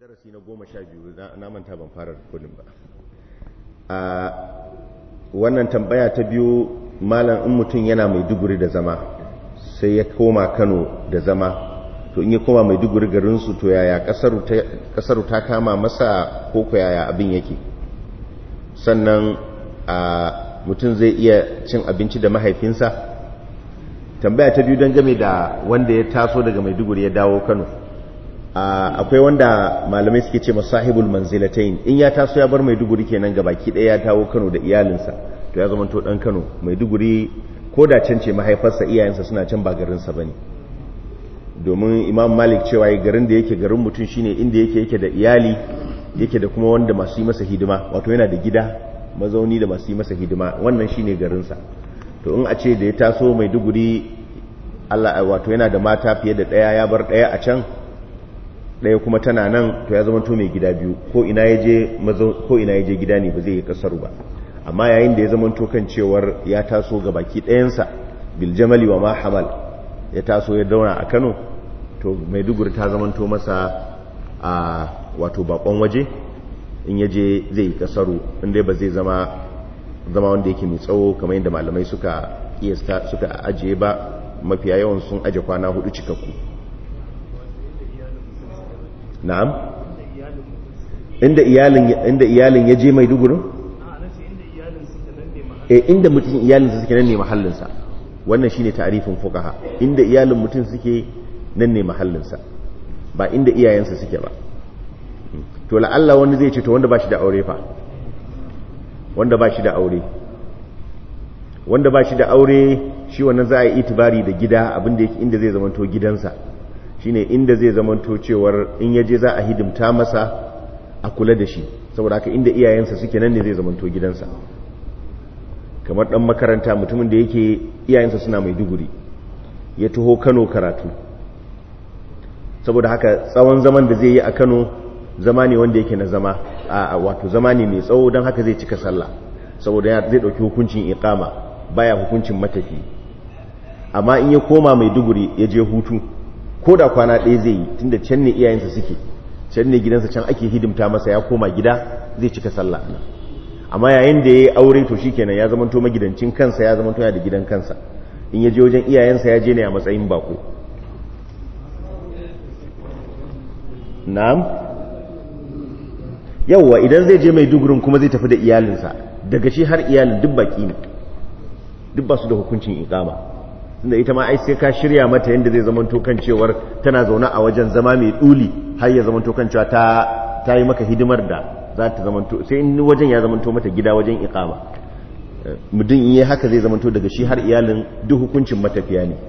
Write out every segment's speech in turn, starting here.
darasi na goma sha biyu na manta ban fara rikodin ba a wannan tambaya ta biyu malam in mutum yana mai duguri da zama sai ya koma kano da zama to in ya koma mai duguri garinsu to yaya kasaru ta kama masa koko yaya abin yake sannan a mutum zai iya cin abinci da mahaifinsa tambaya ta biyu don game da wanda ya taso daga maiduguri ya dawo kano akwai wanda malamai suke ce masahibul manzilatain in ya taso ya bar maiduguri kenan ga baki ɗaya ya tawo kano da iyalinsa to ya zama to dan kano maiduguri ko da can ce mahaifarsa iyayensa suna can ba garinsa bane domin imam malik cewa garin da yake garin mutum shine inda yake yake da iyali yake da kuma wanda masu yi masa hidima wato yana da gida mazauni da masu yi masa hidima wannan shine garinsa to in a ce da ya taso maiduguri Allah wato yana da mata fiye da ɗaya ya bar ɗaya a can ɗaya kuma tana nan to ya zama to mai gida biyu ko ina ya je gida ne ba zai yi kasar ba amma yayin da ya zama to kan cewar ya taso ga baki ɗayansa biljamali wa mahamal ya taso ya dauna a kano to maiduguri ta zama to masa a wato bakon waje in ya je zai yi kasaru inda ba zai zama zama wanda yake mai tsawo kamar yadda malamai suka kiyasta suka ajiye ba mafiya yawan sun aje kwana hudu cikakku na'am inda iyalin inda iyalin ya je mai dugurin eh inda mutum iyalin sa suke nan ne mahallin sa wannan shine ta'arifin fuqaha inda iyalin mutum suke nan ne mahallin sa ba inda iyayensa suke ba to la'alla wani zai ce to wanda ba shi da aure fa wanda ba shi da aure wanda ba shi da aure shi wannan za a yi itibari da gida abinda yake inda zai zamanto gidansa shine inda zai zamanto cewar in yaje za a hidimta masa a kula da shi saboda haka inda iyayensa suke nan ne zai zamanto gidansa kamar dan makaranta mutumin da yake iyayensa suna mai duguri ya taho Kano karatu saboda haka tsawon zaman da zai yi a Kano zama ne wanda yake na zama a wato zama ne mai tsawo don haka zai cika sallah saboda zai dauki hukuncin iqama baya hukuncin matafi amma in ya koma mai duguri ya je hutu ko da kwana ɗaya zai yi tunda can ne iyayensa suke can ne gidansa can ake hidimta masa ya koma gida zai cika sallah amma yayin da ya yi aure to shikenan ya zamanto magidancin kansa ya zamanto ya da gidan kansa in ya je wajen iyayensa ya je ne a matsayin bako na'am yawwa idan zai je mai dugurin kuma zai tafi da iyalinsa daga shi har iyalin duk baki ne duk ba su da hukuncin ikama tunda ita ma ai sai ka shirya mata yadda zai zamanto kan cewar tana zaune a wajen zama mai duli har ya zamanto kan cewa ta ta yi maka hidimar da za ta zamanto sai in wajen ya zamanto mata gida wajen ikama mudin in yi haka zai zamanto daga shi har iyalin duk hukuncin matafiya ne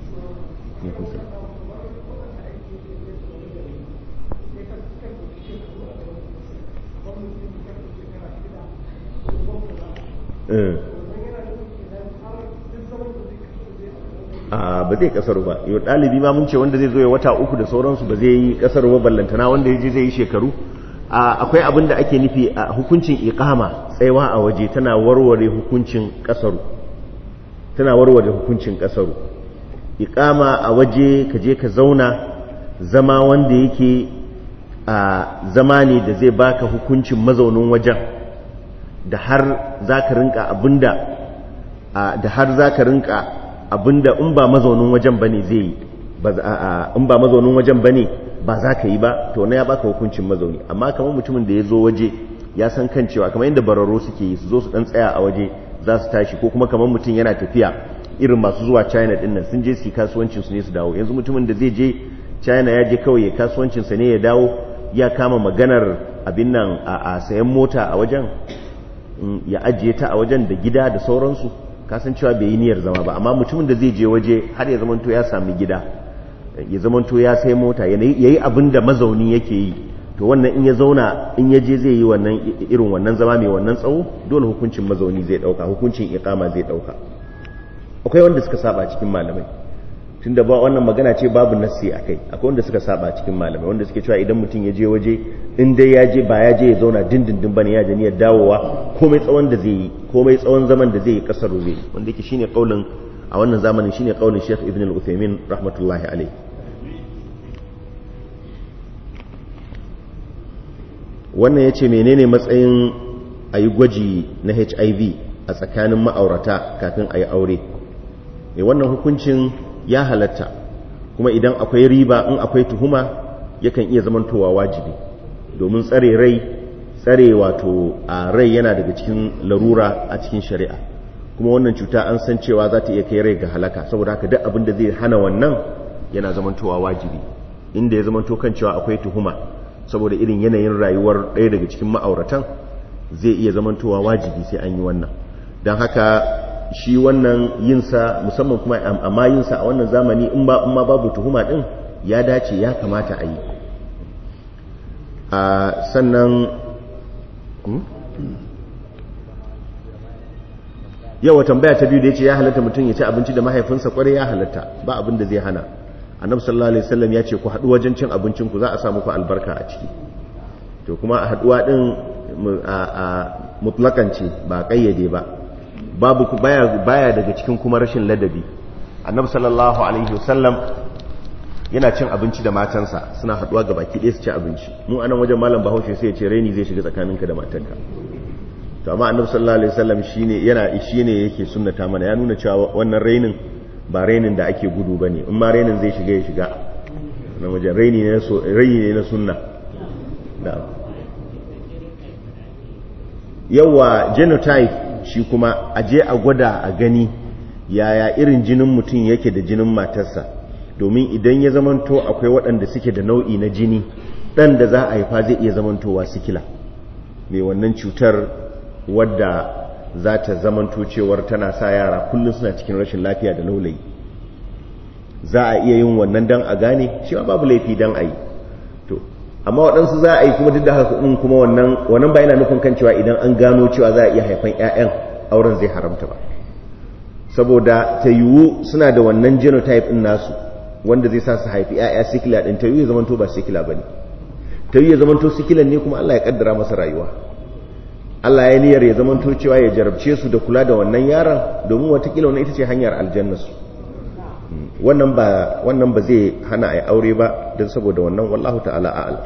a ba zai kasar ba yau ɗalibi ma mun ce wanda zai zo ya wata uku da sauransu ba zai yi kasar ba ballantana wanda ya je zai yi shekaru akwai abin da ake nufi a hukuncin iqama tsayawa a waje tana warware hukuncin kasaru tana warware hukuncin kasaru iqama a waje ka je ka zauna zama wanda yake a zama ne da zai baka hukuncin mazaunin wajen da har za ka rinka abinda da har za ka rinka abinda in ba mazaunin wajen bane zai yi in ba mazaunin wajen bane ba za ka yi ba to na ya baka hukuncin mazauni amma kamar mutumin da ya zo waje ya san kan cewa kamar yadda bararo suke yi su zo su dan tsaya a waje za su tashi ko kuma kamar mutum yana tafiya irin masu zuwa china din nan sun je su kasuwancin su ne su dawo yanzu mutumin da zai je china ya je kawai ya kasuwancin sa ne ya dawo ya kama maganar abin nan a sayan mota a wajen ya ajiye ta a wajen da gida da sauransu kasancewa bai yi niyyar zama ba amma mutumin da zai je waje har ya zamanto ya sami gida ya zamanto ya sai mota ya yi abin da mazauni yake yi to wannan in ya zauna in ya je zai yi wannan irin wannan zama mai wannan tsawo dole hukuncin mazauni zai dauka hukuncin iqama zai dauka akwai wanda suka saba cikin malamai tunda ba wannan magana ce babu nassi akai akwai wanda suka saba cikin malamai wanda suke cewa idan mutum ya je waje in dai ya je ba ya je ya zauna dindindin bane ya je niyyar dawowa komai tsawon da zai yi komai tsawon zaman da zai yi kasar zai wanda yake shine kaulin a wannan zamanin shine kaulin Sheikh Ibn al-Uthaymeen rahmatullahi alayhi wannan ya ce menene matsayin a yi gwaji na hiv a tsakanin ma'aurata kafin a yi aure e wannan hukuncin ya halatta kuma idan akwai riba in akwai tuhuma yakan iya zamantowa wajibi domin tsare rai tsare wato a rai yana daga cikin larura a cikin shari'a kuma wannan cuta an san cewa za ta iya kai rai ga halaka saboda haka duk abin da zai hana wannan yana zamantowa wajibi inda ya zamanto kan cewa akwai tuhuma saboda irin yanayin rayuwar ɗaya daga cikin ma'auratan zai iya zamantowa wajibi sai an yi wannan don haka shi wannan yinsa musamman kuma amma yinsa a wannan zamani in ba ma babu tuhuma ɗin ya dace ya kamata a yi a sannan yawa tambaya ta biyu da ya ce ya halatta mutum ya ci abinci da mahaifinsa kwarai ya halatta ba abin da zai hana annabi sallallahu alaihi wasallam ya ce ku haɗu wajen cin abincin ku za a samu ku albarka a ciki to kuma a haɗuwa ɗin a mutlakan ce ba ƙayyade ba babu baya baya daga cikin kuma rashin ladabi annabi sallallahu alaihi wasallam yana cin abinci da matansa suna haɗuwa ga baki ɗaya su ci abinci mu anan wajen malam bahaushe sai ya ce raini zai shiga tsakaninka da matanka to amma annabi sallallahu alaihi wasallam shine yana shine yake sunnata mana ya nuna cewa wannan rainin ba rainin da ake gudu bane in ma rainin zai shiga ya shiga nan wajen raini ne so raini ne na sunna da yawa genotype shi kuma aje a gwada a gani yaya irin jinin mutum yake da jinin matarsa domin idan ya zamanto akwai waɗanda suke da nau'i na jini ɗan da za a haifa zai iya zamantowa sikila mai wannan cutar wadda za ta zamanto cewar tana sa yara kullum suna cikin rashin lafiya da laulayi za a iya yin wannan dan a gane shi babu laifi dan a yi to amma waɗansu za a yi kuma duk da haka ɗin kuma wannan wannan ba yana nufin kan cewa idan an gano cewa za a iya haifan 'ya'yan auren zai haramta ba saboda ta yiwu suna da wannan genotype ɗin nasu wanda zai sa su haifi 'ya'ya sikila ɗin ta yiwu ya zamanto ba sikila ba ne ta yiwu ya zamanto sikilan ne kuma Allah ya kaddara masa rayuwa Allah ya niyyar ya zamanto cewa ya jarabce su da kula da wannan yaron domin watakila wannan ita ce hanyar aljannarsu wannan ba wannan ba zai hana a aure ba don saboda wannan wallahu ta'ala a'ala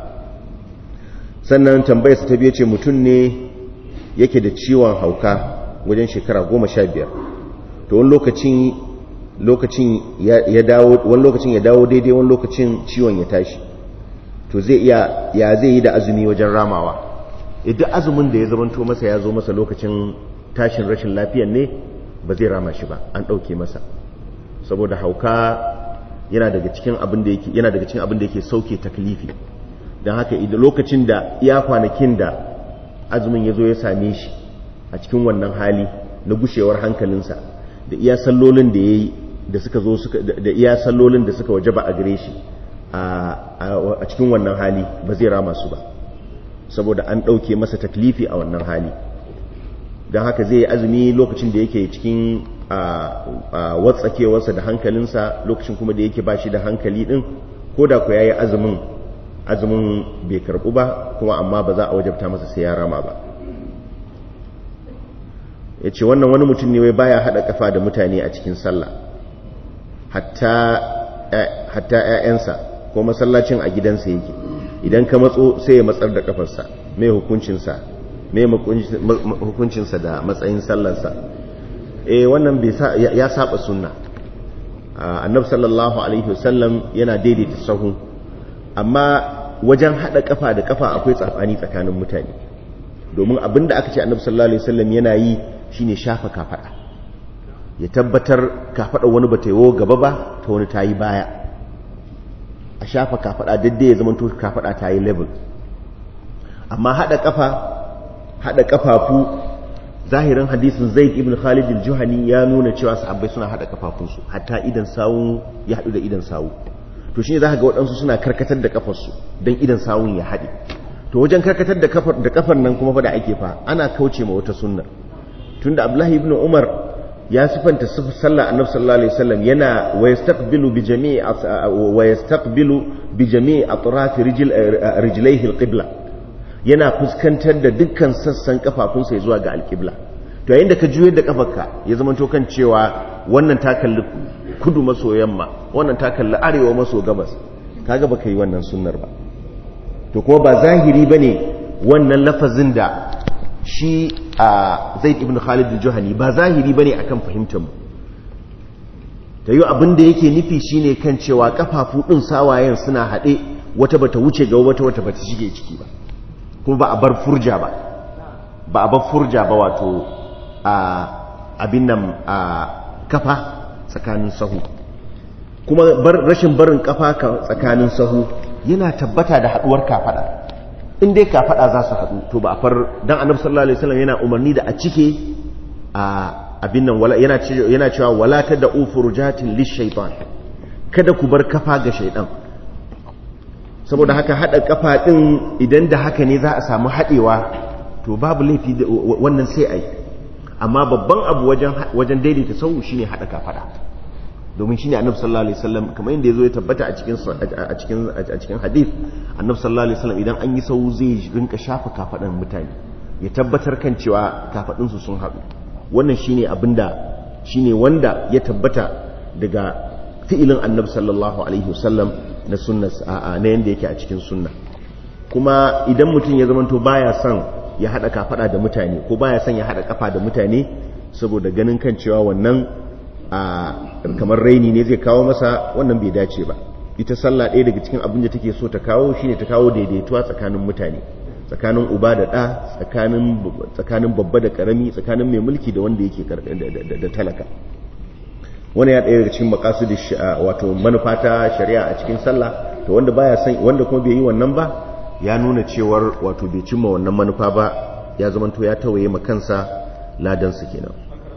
sannan tambayar sa ta biye ce mutum ne yake da ciwon hauka wajen shekara goma sha biyar to wani lokacin lokacin ya dawo wani lokacin ya dawo daidai wani lokacin ciwon ya tashi to zai iya ya zai yi da azumi wajen ramawa idan azumin da ya zamanto masa ya zo masa lokacin tashin rashin lafiyan ne ba zai rama shi ba an ɗauke masa saboda hauka yana daga cikin abin da yake yana daga cikin abin da yake sauke taklifi don haka idan lokacin da iya kwanakin da azumin ya zo ya same shi a cikin wannan hali na gushewar hankalinsa da iya sallolin da ya yi da suka zo da iya sallolin da suka waje ba a gare shi a cikin wannan hali ba zai rama su ba saboda an ɗauke masa taklifi a wannan hali don haka zai yi azumi lokacin da yake cikin watsakewarsa da hankalinsa lokacin kuma da yake ba shi da hankali ɗin ko da ku ya yi azumin azumin bai karɓu ba kuma amma ba za a wajabta masa sai ya rama ba ya ce wannan wani mutum ne wai baya haɗa ƙafa da mutane a cikin sallah hatta 'ya'yansa ko masallacin a gidansa yake idan ka matso sai ya matsar da kafarsa mai hukuncinsa mai hukuncinsa da matsayin sallarsa eh wannan ya saba sunna annab sallallahu alaihi wasallam yana daidaita sahu amma wajen hada kafa da kafa akwai tsafani tsakanin mutane domin abinda aka ce annab sallallahu alaihi wasallam yana yi shine shafa kafada ya tabbatar kafada wani bata yiwo gaba ba ta wani tayi baya a shafa kafada daidai ya zama kafada ta yi level amma hada kafa hada kafafu zahirin hadisin zaid ibn khalid al-juhani ya nuna cewa sahabbai suna hada kafafunsu hatta idan sawu ya hadu da idan sawu to shine zaka ga waɗansu suna karkatar da kafarsu dan idan sawun ya haɗe to wajen karkatar da kafar da kafar nan kuma fa da ake fa ana kauce ma wata sunna tunda abdullahi ibn umar ya sifanta sallar annabi sallallahu alaihi wasallam yana wa yastaqbilu bi jami'i wa yastaqbilu bi jami'i atraf rijl rijlaihi alqibla yana fuskantar da dukkan sassan kafafunsa zuwa ga alqibla to yayin da ka juyar da kafarka ya zama to kan cewa wannan ta kalli kudu maso yamma wannan ta kalli arewa maso gabas kaga baka yi wannan sunnar ba to kuma ba zahiri bane wannan lafazin da shi a zaid ibn khalid al-juhani ba zahiri bane akan fahimtar mu ta yi abin da yake nufi shine kan cewa kafafu din sawayen suna haɗe wata bata wuce ga wata wata bata shige ciki ba kuma ba a bar furja ba ba a bar furja ba wato a abin nan a kafa tsakanin sahu kuma rashin barin kafa tsakanin sahu yana tabbata da haduwar kafada in dai kafada za su haɗu to ba a far dan annabi sallallahu alaihi wasallam yana umarni da a cike a abin nan wala yana yana cewa wala tad'u furujatin lishaytan kada ku bar kafa ga shaydan saboda haka hada kafa din idan da haka ne za a samu hadewa to babu laifi wannan sai ai amma babban abu wajen wajen daidaita sahu shine hada kafada domin shine annabi sallallahu alaihi wasallam kamar yadda yazo ya tabbata a cikin a cikin a cikin hadith annabi sallallahu alaihi wasallam idan an yi sahu zai rinka shafa kafadan mutane ya tabbatar kan cewa kafadun su sun haɗu wannan shine abinda shine wanda ya tabbata daga fi'ilin annabi sallallahu alaihi wasallam na sunna na yanda yake a cikin sunna kuma idan mutum ya zamanto baya son ya hada kafada da mutane ko baya son ya hada kafa da mutane saboda ganin kan cewa wannan a kamar raini ne zai kawo masa wannan bai dace ba ita sallah ɗaya daga cikin abin da take so ta kawo shine ta kawo daidaituwa tsakanin mutane tsakanin uba da ɗa tsakanin babba da ƙarami tsakanin mai mulki da wanda yake da talaka wani ya ɗaya daga cikin makasudi wato manufa ta shari'a a cikin sallah to wanda baya san wanda kuma bai yi wannan ba ya nuna cewar wato bai cimma wannan manufa ba ya zamanto ya tawaye ma kansa ladan su kenan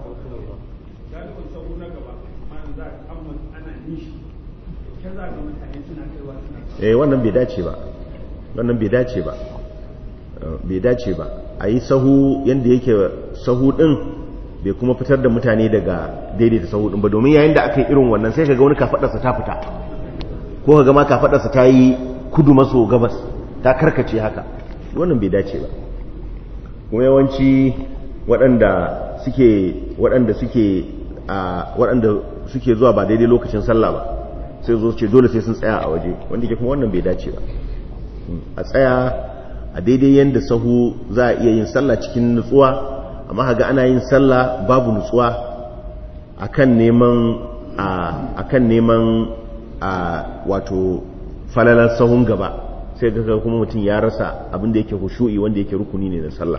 eh wannan bai dace ba wannan bai dace ba bai dace ba a yi sahu yadda yake sahu din bai kuma fitar da mutane daga daidaita sahu din ba domin yayin da aka yi irin wannan sai ka ga wani kafadarsa ta fita ko ka ga ma kafadarsa ta yi kudu maso gabas ta karkace haka wannan bai dace ba kuma yawanci waɗanda suke waɗanda suke a waɗanda suke zuwa ba daidai lokacin sallah ba sai zo ce dole sai sun tsaya a waje wanda ke kuma wannan bai dace ba a tsaya a daidai yadda sahu za a iya yin sallah cikin nutsuwa amma haga ana yin sallah babu nutsuwa akan neman a akan neman a wato falalar sahun gaba sai ga kuma mutum ya rasa abin da yake hushu'i wanda yake rukuni ne na sallah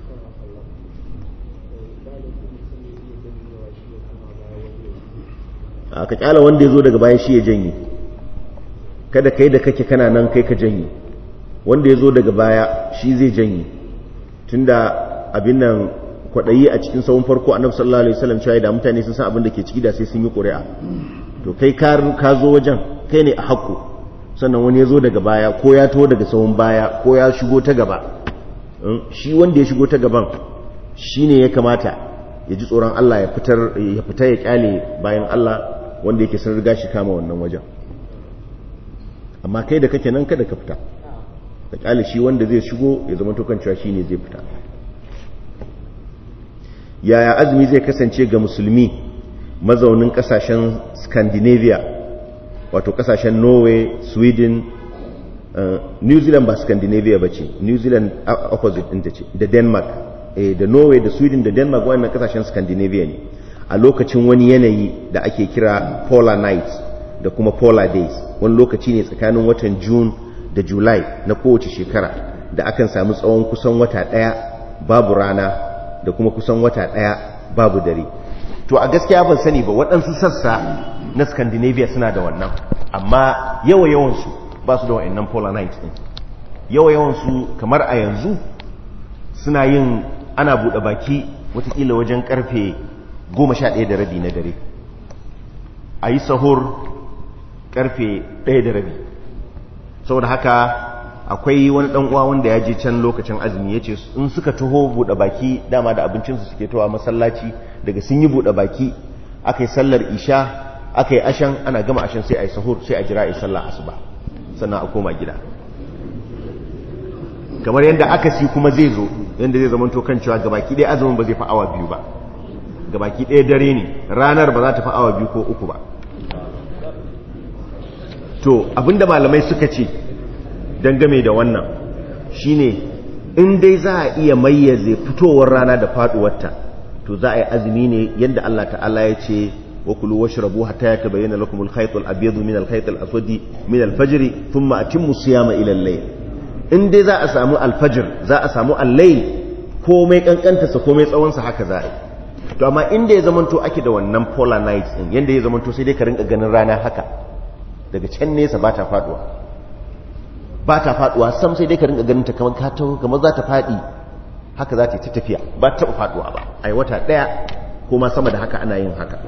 aka kyala wanda ya zo daga baya shi ya janye kada kai da kake kana nan kai ka janye wanda ya zo daga baya shi zai janye tunda abin nan kwaɗayi a cikin sahun farko annabi sallallahu alaihi wasallam cewa da mutane sun san abin da ke ciki da sai sun yi ƙuri'a to kai ka zo wajen kai ne a haƙƙo sannan wani ya zo daga baya ko ya to daga sahun baya ko ya shigo ta gaba shi wanda ya shigo ta gaban shi ne ya kamata ya ji tsoron Allah ya fitar ya fita ya kyale bayan Allah wanda yake sun riga shi kama wannan wajen amma kai da kake nan kada ka fita da kyale shi wanda zai shigo ya zama tokan cewa shi ne zai fita yaya azumi zai kasance ga musulmi mazaunin kasashen scandinavia wato kasashen norway sweden uh, new zealand ba scandinavia ba ce new zealand opposite ɗinta ce da denmark eh, da norway da sweden da denmark wannan kasashen scandinavia ne a lokacin wani yanayi da ake kira polar nights da kuma polar days wani lokaci ne tsakanin watan june da july na kowace shekara da akan samu tsawon kusan wata ɗaya babu rana da kuma kusan wata ɗaya babu dare to a gaskiya ban sani ba waɗansu sassa na scandinavia suna da wannan amma yawa yawansu ba su da wa'annan polar night ɗin yawa yawansu kamar a yanzu suna yin ana buɗe baki watakila wajen ƙarfe goma sha ɗaya da rabi na dare a yi sahur ƙarfe ɗaya da rabi saboda haka akwai wani ɗan uwa wanda ya je can lokacin azumi ya ce in suka taho buɗe baki dama da abincinsu suke towa masallaci daga sun yi buɗe baki aka yi sallar isha aka yi ashan ana gama ashan sai a yi sahur sai a jira a yi sallar asuba sannan a koma gida kamar yadda aka si kuma zai zo yadda zai zamanto kan cewa gabaki ɗaya azumin ba zai fi awa biyu ba gabaki ɗaya dare ne ranar ba za ta fi awa biyu ko uku ba to abinda malamai suka ce dangame da wannan shine in dai za a iya mayyaze fitowar rana da faduwarta to za a yi azumi ne yadda Allah ta'ala ya ce wa kulu washrabu hatta yatabayyana lakum al-khayt al-abyad min al-khayt al-aswad min al-fajr thumma atimmu siyama ila al-layl in dai za a samu al-fajr za a samu al-layl komai kankanta sa komai tsawon sa haka za a yi to amma inda ya zamanto ake da wannan polar nights din yanda ya zamanto sai dai ka rinka ganin rana haka daga can nesa ba ta faduwa ba ta faduwa sam sai dai ka rinka ganin ta kamar ka taho kamar za ta fadi haka za ta yi ta tafiya ba ta faduwa ba ai wata daya ko ma sama da haka ana yin haka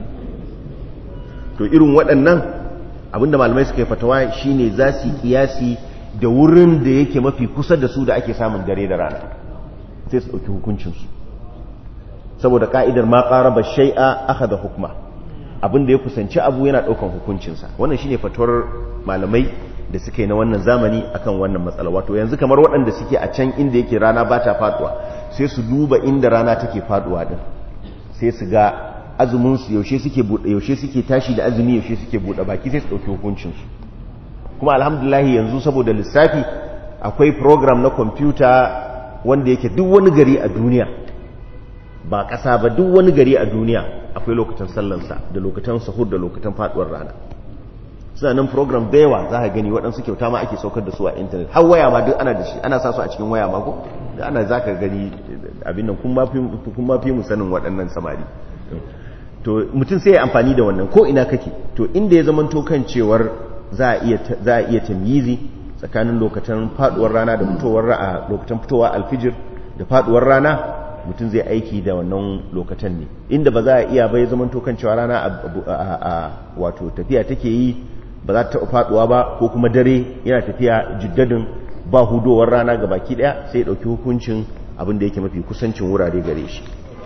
to irin waɗannan abinda malamai suka yi fatawa shine za su yi kiyasi da wurin da yake mafi kusa da su da ake samun dare da rana sai su ɗauki hukuncinsu saboda ka'idar ma ƙaraba shai'a aka da hukma abinda ya kusanci abu yana ɗaukan hukuncinsa wannan shine fatuwar malamai da suke na wannan zamani akan wannan matsala wato yanzu kamar waɗanda suke a can inda yake rana ba ta faduwa sai su duba inda rana take faduwa din sai su ga azumin su yaushe suke bude yaushe suke tashi da azumi yaushe suke bude baki sai su dauki hukuncin su kuma alhamdulillah yanzu saboda lissafi akwai program na computer wanda yake duk wani gari a duniya ba ƙasa ba duk wani gari a duniya akwai lokacin sallansa da lokacin sahur da lokacin faduwar rana suna nan program da yawa za ka gani waɗansu kyauta ma ake saukar da su a intanet har waya ma duk ana da shi ana sa su a cikin waya ma ko da ana za ka gani abin nan kun ma fi mu sanin waɗannan samari to mutum sai ya amfani da wannan ko ina kake to inda ya zama kan cewar za a iya tamyizi tsakanin lokacin faduwar rana da fitowar ra'a lokacin fitowa alfijir da faduwar rana mutum zai aiki da wannan lokacin ne inda ba za a iya bai zama kan cewa rana a wato tafiya take yi ba za ta taɓa faɗuwa ba ko kuma dare yana tafiya jiddadin ba hudowar rana ga baki ɗaya sai ɗauki hukuncin abin da yake mafi kusancin wurare gare shi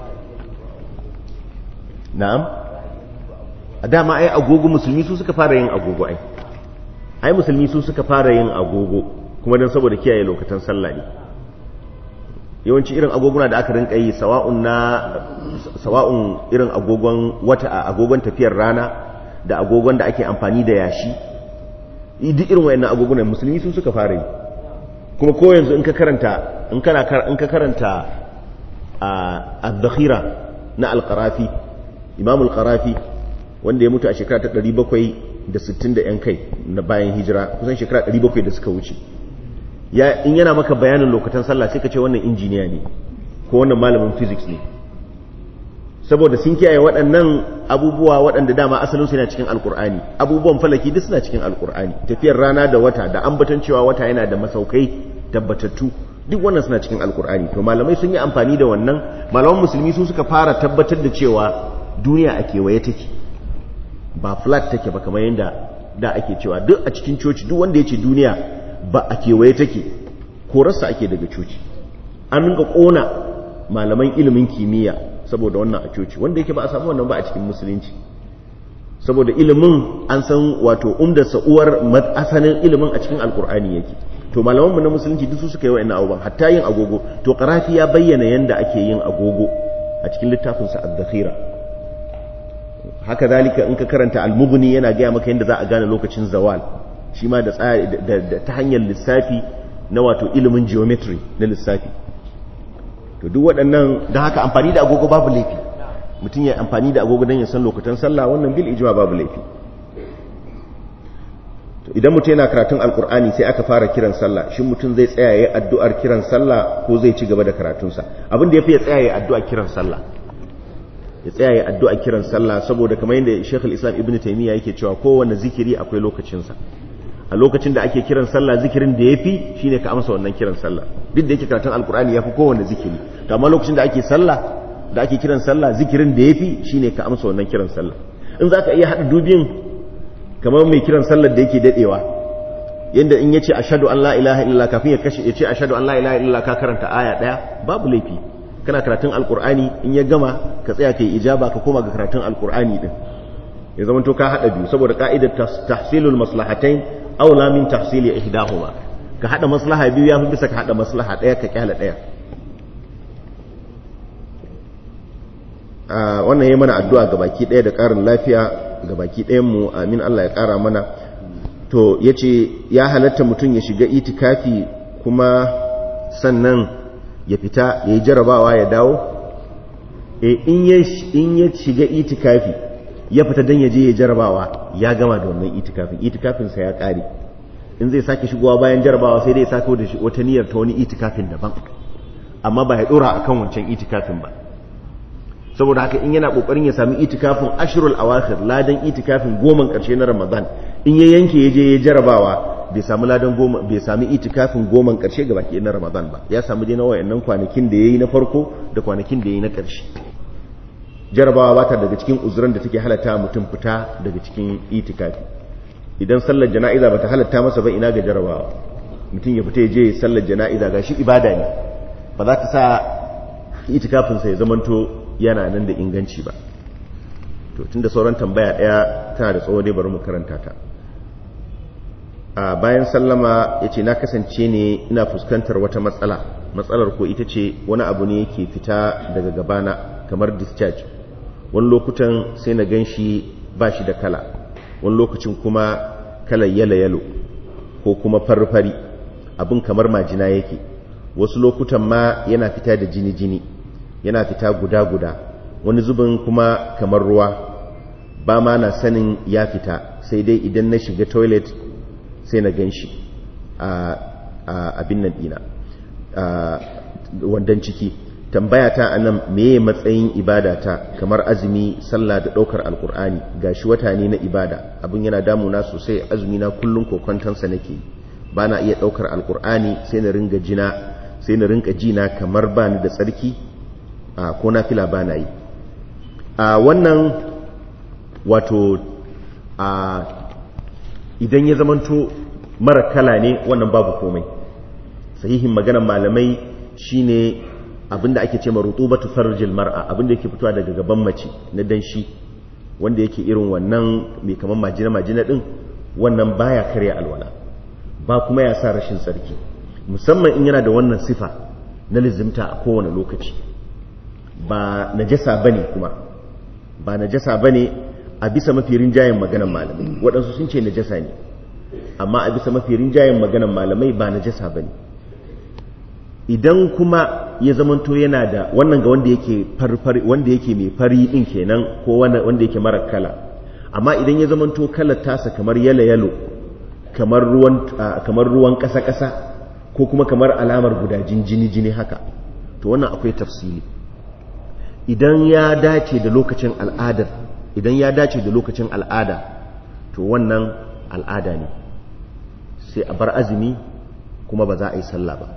na'am a dama ai agogo musulmi su suka fara yin agogo ai ai musulmi su suka fara yin agogo kuma don saboda kiyaye lokacin sallah ne yawanci irin agoguna da aka rinka yi sawa'un na sawa'un irin agogon wata a agogon tafiyar rana da agogon da ake amfani da yashi duk irin wayannan agogunan musulmi su suka fara yi kuma ko yanzu in ka karanta in kana in ka karanta az-zakhira na al-qarafi imam al-qarafi wanda ya mutu a shekara ta 760 da yan kai na bayan hijira kusan shekara 700 da suka wuce ya in yana maka bayanin lokacin sallah sai ka ce wannan injiniya ne ko wannan malamin physics ne saboda sun kiyaye waɗannan abubuwa waɗanda dama asalin su yana cikin alkur'ani abubuwan falaki duk suna cikin alkur'ani tafiyar rana da wata da ambaton cewa wata yana da masaukai tabbatattu duk wannan suna cikin alkur'ani to malamai sun yi amfani da wannan malaman musulmi su suka fara tabbatar da cewa duniya a kewaye take ba flat take ba kamar yadda da ake cewa duk a cikin coci duk wanda ya ce duniya ba a kewaye take korarsa ake daga coci an rinka kona malaman ilimin kimiyya saboda wannan a coci wanda yake ba a samu wannan ba a cikin musulunci saboda ilimin an san wato umda sa'uwar asalin ilimin a cikin alkur'ani yake to malamanmu na musulunci duk su suka yi wa'annan abubuwan hatta yin agogo to karafi ya bayyana yanda ake yin agogo a cikin littafinsa ad-dakhira haka zalika in ka karanta al-mughni yana gaya maka yanda za a gane lokacin zawal shi ma da ta hanyar lissafi na wato ilimin geometry na lissafi to duk waɗannan da haka amfani da agogo babu laifi mutum ya amfani da agogo don ya san lokutan sallah wannan bil ijma babu laifi to idan mutum yana karatun alkur'ani sai aka fara kiran sallah shin mutum zai tsaya ya addu'ar kiran sallah ko zai ci gaba da karatunsa abin da yafi ya tsaya ya addu'a kiran sallah ya tsaya ya addu'a kiran sallah saboda kamar yadda Sheikh al-Islam Ibn Taymiyyah yake cewa kowanne zikiri akwai lokacinsa a lokacin da ake kiran sallah zikirin da yafi shine ka amsa wannan kiran sallah duk da yake karatun alkur'ani yafi kowanne zikiri to amma lokacin da ake sallah da ake kiran sallah zikirin da yafi shine ka amsa wannan kiran sallah in zaka iya hada dubin kamar mai kiran sallar da yake dadewa yanda in yace ashhadu an la ilaha illallah kafin ya kashe yace ashhadu an la ilaha illallah ka karanta aya daya babu laifi kana karatun alkur'ani in ya gama ka tsaya kai ijaba ka koma ga karatun alkur'ani din ya zama to ka hada biyu saboda ka'idar tahsilul maslahatain aula min tahsili ihdahuma ka hada maslaha biyu yafi bisa ka hada maslaha daya ka kyala daya wannan yayi mana addu'a ga baki daya da karin lafiya ga baki ɗayan mu amin Allah ya kara mana to yace ya halatta mutum ya shiga itikafi kuma sannan ya fita ya yi jarabawa ya dawo e in ya shiga itikafi ya fita don ya je ya jarabawa ya gama da wannan itikafin itikafinsa ya ƙare in zai sake shigowa bayan jarabawa sai dai sake da wata niyyar ta wani itikafin daban amma ba ya ɗora a kan wancan itikafin ba saboda haka in yana ƙoƙarin ya sami itikafin ashirul awakhir ladan itikafin goman ƙarshe na ramadan in ya yanke ya je ya jarabawa bai sami ladan goma bai sami itikafin goman ƙarshe ga baki na ramadan ba ya sami dai na wayannan kwanakin da ya yi na farko da kwanakin da ya yi na ƙarshe jarabawa ba ta daga cikin uzuran da take halatta mutum fita daga cikin itikafi idan sallar jana'iza ba ta halatta masa ba ina ga jarabawa mutum ya fita ya je sallar jana'iza ga shi ibada ne ba za ta sa itikafinsa ya zamanto yana nan da inganci ba to tunda sauran tambaya daya tana da tsawo dai bari mu karanta ta a bayan sallama ya ce na kasance ne ina fuskantar wata matsala matsalar ko ita ce wani abu ne yake fita daga gabana kamar discharge wani lokutan sai na gan shi ba shi da kala wani lokacin kuma kalar yalo-yalo ko kuma farfari abin kamar majina yake wasu lokutan ma yana fita da jini-jini yana fita guda-guda wani zubin kuma kamar ruwa ba ma na sanin ya fita sai dai idan na shiga toilet sai na gan shi a abin nan dina wandan ciki tambaya ta anan meye matsayin ibada ta kamar azumi sallah da daukar alkur'ani gashi wata ne na ibada abin yana damuna sosai azumi na kullun kokontansa nake bana iya daukar alkur'ani sai na ringa jina sai na rinka jina kamar bani da tsarki a ko nafila bana yi a wannan wato a idan ya zamanto mara kala ne wannan babu komai sahihin maganar malamai shine abinda ake ce marutubatu farjil mar'a abinda yake fitowa daga gaban mace na danshi wanda yake irin wannan mai kaman majina majina din wannan baya karya alwala ba kuma ya sa rashin tsarki musamman in yana da wannan sifa na lizimta a kowane lokaci ba najasa bane kuma ba najasa bane a bisa mafi rinjayen maganan malamai waɗansu sun ce najasa ne amma a bisa mafi rinjayen maganan malamai ba najasa bane idan kuma ya zamanto yana da wannan ga wanda yake farfari wanda yake mai fari din kenan ko wanda yake mara kala amma idan ya zamanto kalar tasa kamar yalo yalo kamar ruwan kamar ruwan kasa kasa ko kuma kamar alamar gudajin jini jini haka to wannan akwai tafsili idan ya dace da lokacin al'adar idan ya dace da lokacin al'ada to wannan al'ada ne sai a bar azumi kuma ba za a yi sallah ba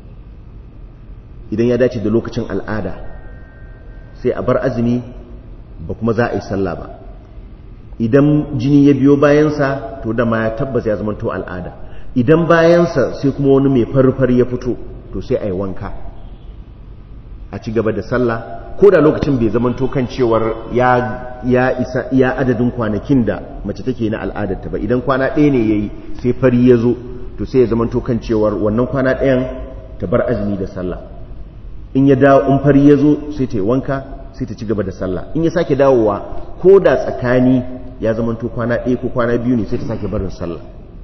idan ya dace da lokacin al'ada sai a bar azumi ba kuma za a yi sallah ba idan jini ya biyo bayansa to da ma ya tabbas ya zama to al'ada idan bayansa sai kuma wani mai farfar ya fito to sai a yi wanka a ci gaba da sallah ko da lokacin bai zama to kan cewar ya ya isa iya adadin kwanakin da mace take na al'adarta ba idan kwana ɗaya ne yayi sai fari ya zo to sai ya zama to kan cewar wannan kwana ɗayan ta bar azumi da sallah in ya dawo in fari ya zo sai ta yi wanka sai ta ci gaba da sallah in ya sake dawowa ko da tsakani ya zama to kwana ɗaya ko kwana biyu ne sai ta sake barin sallah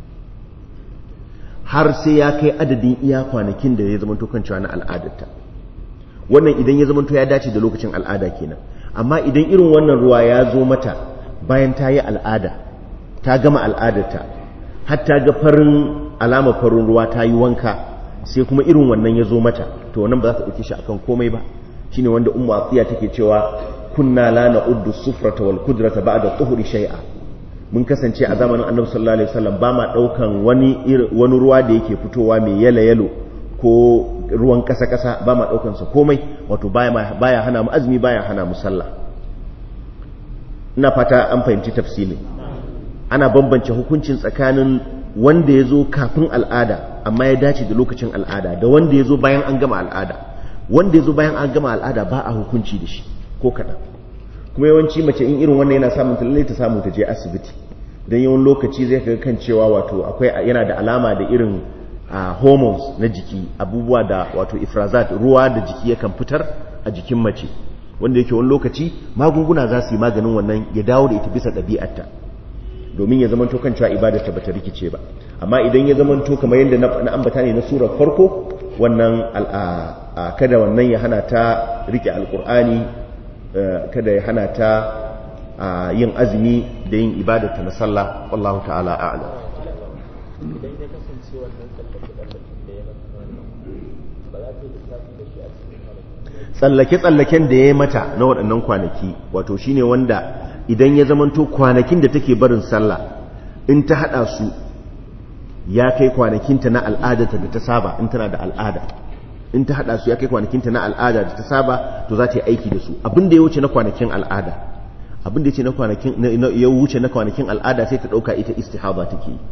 har sai ya kai adadin iya kwanakin da ya zama to kan cewa na al'adarta wannan idan ya zama to ya dace da lokacin al'ada kenan amma idan irin wannan ruwa ya zo mata bayan ta yi al'ada ta gama al'adarta har ta ga farin alama farin ruwa ta yi wanka sai kuma irin wannan ya zo mata to wannan ba za ta ɗauke shi akan komai ba shine wanda ummu atiya take cewa kunna la na'uddu sufrata wal kudrata ba'da tuhuri shay'a mun kasance a zamanin annabi sallallahu alaihi wasallam ba ma daukan wani wani ruwa da yake fitowa mai yalo yalo ko ruwan kasa kasa ba ma daukan sa komai wato baya baya hana mu azumi baya hana mu sallah ina fata an fahimci tafsilin ana bambance hukuncin tsakanin wanda ya zo kafin al'ada amma ya dace da lokacin al'ada da wanda ya zo bayan an gama al'ada wanda ya zo bayan an gama al'ada ba a hukunci da shi ko kaɗan kuma yawanci mace in irin wannan yana samun ta ta samu ta je asibiti don yawan lokaci zai kaga kan cewa wato akwai yana da alama da irin hormones na jiki abubuwa da wato ifrazat ruwa da jiki yakan fitar a jikin mace wanda yake wani lokaci magunguna za su yi maganin wannan ya dawo da ita bisa ɗabi'arta domin ya zamanto kan cewa ibadarta bata rikice ba amma idan ya zamanto kamar yadda na ambata ne na surar farko wannan kada wannan ya hana ta rike alkur'ani kada ya hana ta yin azumi da yin ibadata na sallah wallahu ta'ala a'lam idan ya kasance wannan tsallake-tsallaken da ya mata ba za ta yi lissafi da shi a cikin kwanaki tsallake-tsallaken da ya mata na waɗannan kwanaki wato shine wanda idan ya zamanto kwanakin da take barin sallah in ta haɗa su ya kai kwanakinta na al'adarta da ta saba in tana da al'ada in ta haɗa su ya kai kwanakinta na al'ada da ta saba to za ta yi aiki da su abin da ya wuce na kwanakin al'ada abin da ya wuce na kwanakin al'ada sai ta ɗauka ita istihaba take yi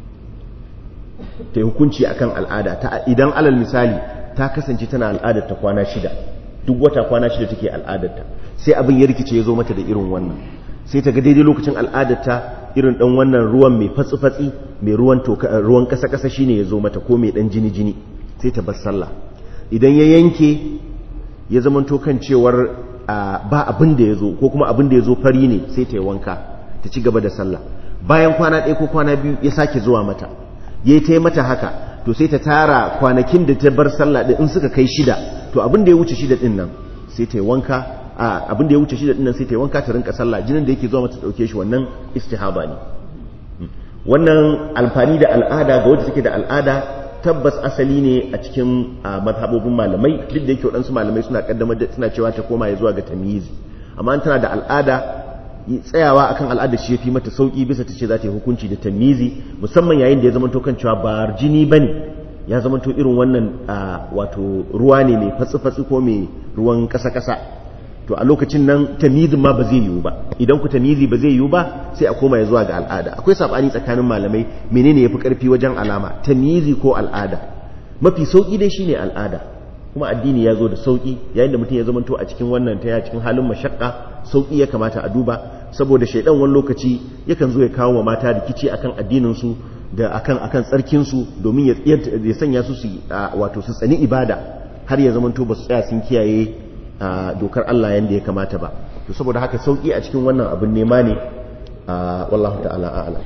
ta yi hukunci akan al'ada ta idan alal misali ta kasance tana al'adar ta kwana shida duk wata kwana shida take al'adarta sai abin ya rikice ya zo mata da irin wannan sai ta ga daidai lokacin al'adarta irin dan wannan ruwan mai fatsi-fatsi mai ruwan ruwan kasa-kasa shine ya zo mata ko mai dan jini-jini sai ta bar sallah idan ya yanke ya zamanto kan cewar ba abin da ya zo ko kuma abin da ya zo fari ne sai ta yi wanka ta ci gaba da sallah bayan kwana ɗaya ko kwana biyu ya sake zuwa mata ya ta yi mata haka to sai ta tara kwanakin da ta bar sallah ɗin in suka kai shida to abin da ya wuce shida ɗin nan sai ta yi wanka abin da ya wuce shida ɗin nan sai ta yi wanka ta rinka sallah jinin da yake zuwa mata ɗauke shi wannan istihaba ne wannan alfani da al'ada ga wadda take da al'ada tabbas asali ne a cikin mazhabobin malamai duk da yake waɗansu malamai suna kaddamar da suna cewa ta koma ya zuwa ga tamyizi amma tana da al'ada tsayawa akan al'ada shi yafi mata sauki bisa ta ce za ta yi hukunci da tamyizi musamman yayin da ya zama to kan cewa ba jini bane ya zama to irin wannan wato ruwa ne mai fatsi-fatsi ko mai ruwan kasa-kasa to a lokacin nan tamyizin ma ba zai yiwu ba idan ku tamyizi ba zai yiwu ba sai a koma ya zuwa ga al'ada akwai sabani tsakanin malamai menene yafi karfi wajen alama tamyizi ko al'ada mafi sauki dai shine al'ada kuma addini ya zo da sauki yayin da mutum ya zamanto a cikin wannan ta cikin halin mashakka sauki ya kamata a duba saboda shaidan wani lokaci yakan zo ya kawo wa mata rikici akan addinin su da akan akan tsarkin su domin ya ya sanya su su wato su tsani ibada har ya zamanto ba su tsaya sun kiyaye dokar Allah yanda ya kamata ba to saboda haka sauki a cikin wannan abin nema ne wallahu ta'ala a'lam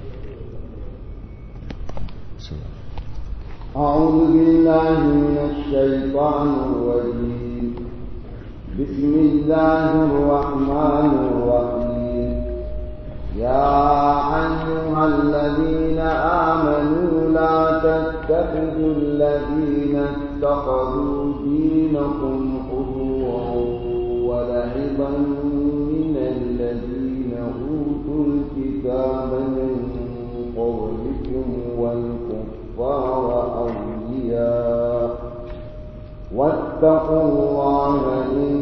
أعوذ بالله من الشيطان الرجيم بسم الله الرحمن الرحيم يا أيها الذين آمنوا لا تتخذوا الذين اتخذوا دينكم حضوا ولعبا من الذين أوتوا الكتاب من قبلكم والكفار أولياء واتقوا الله إن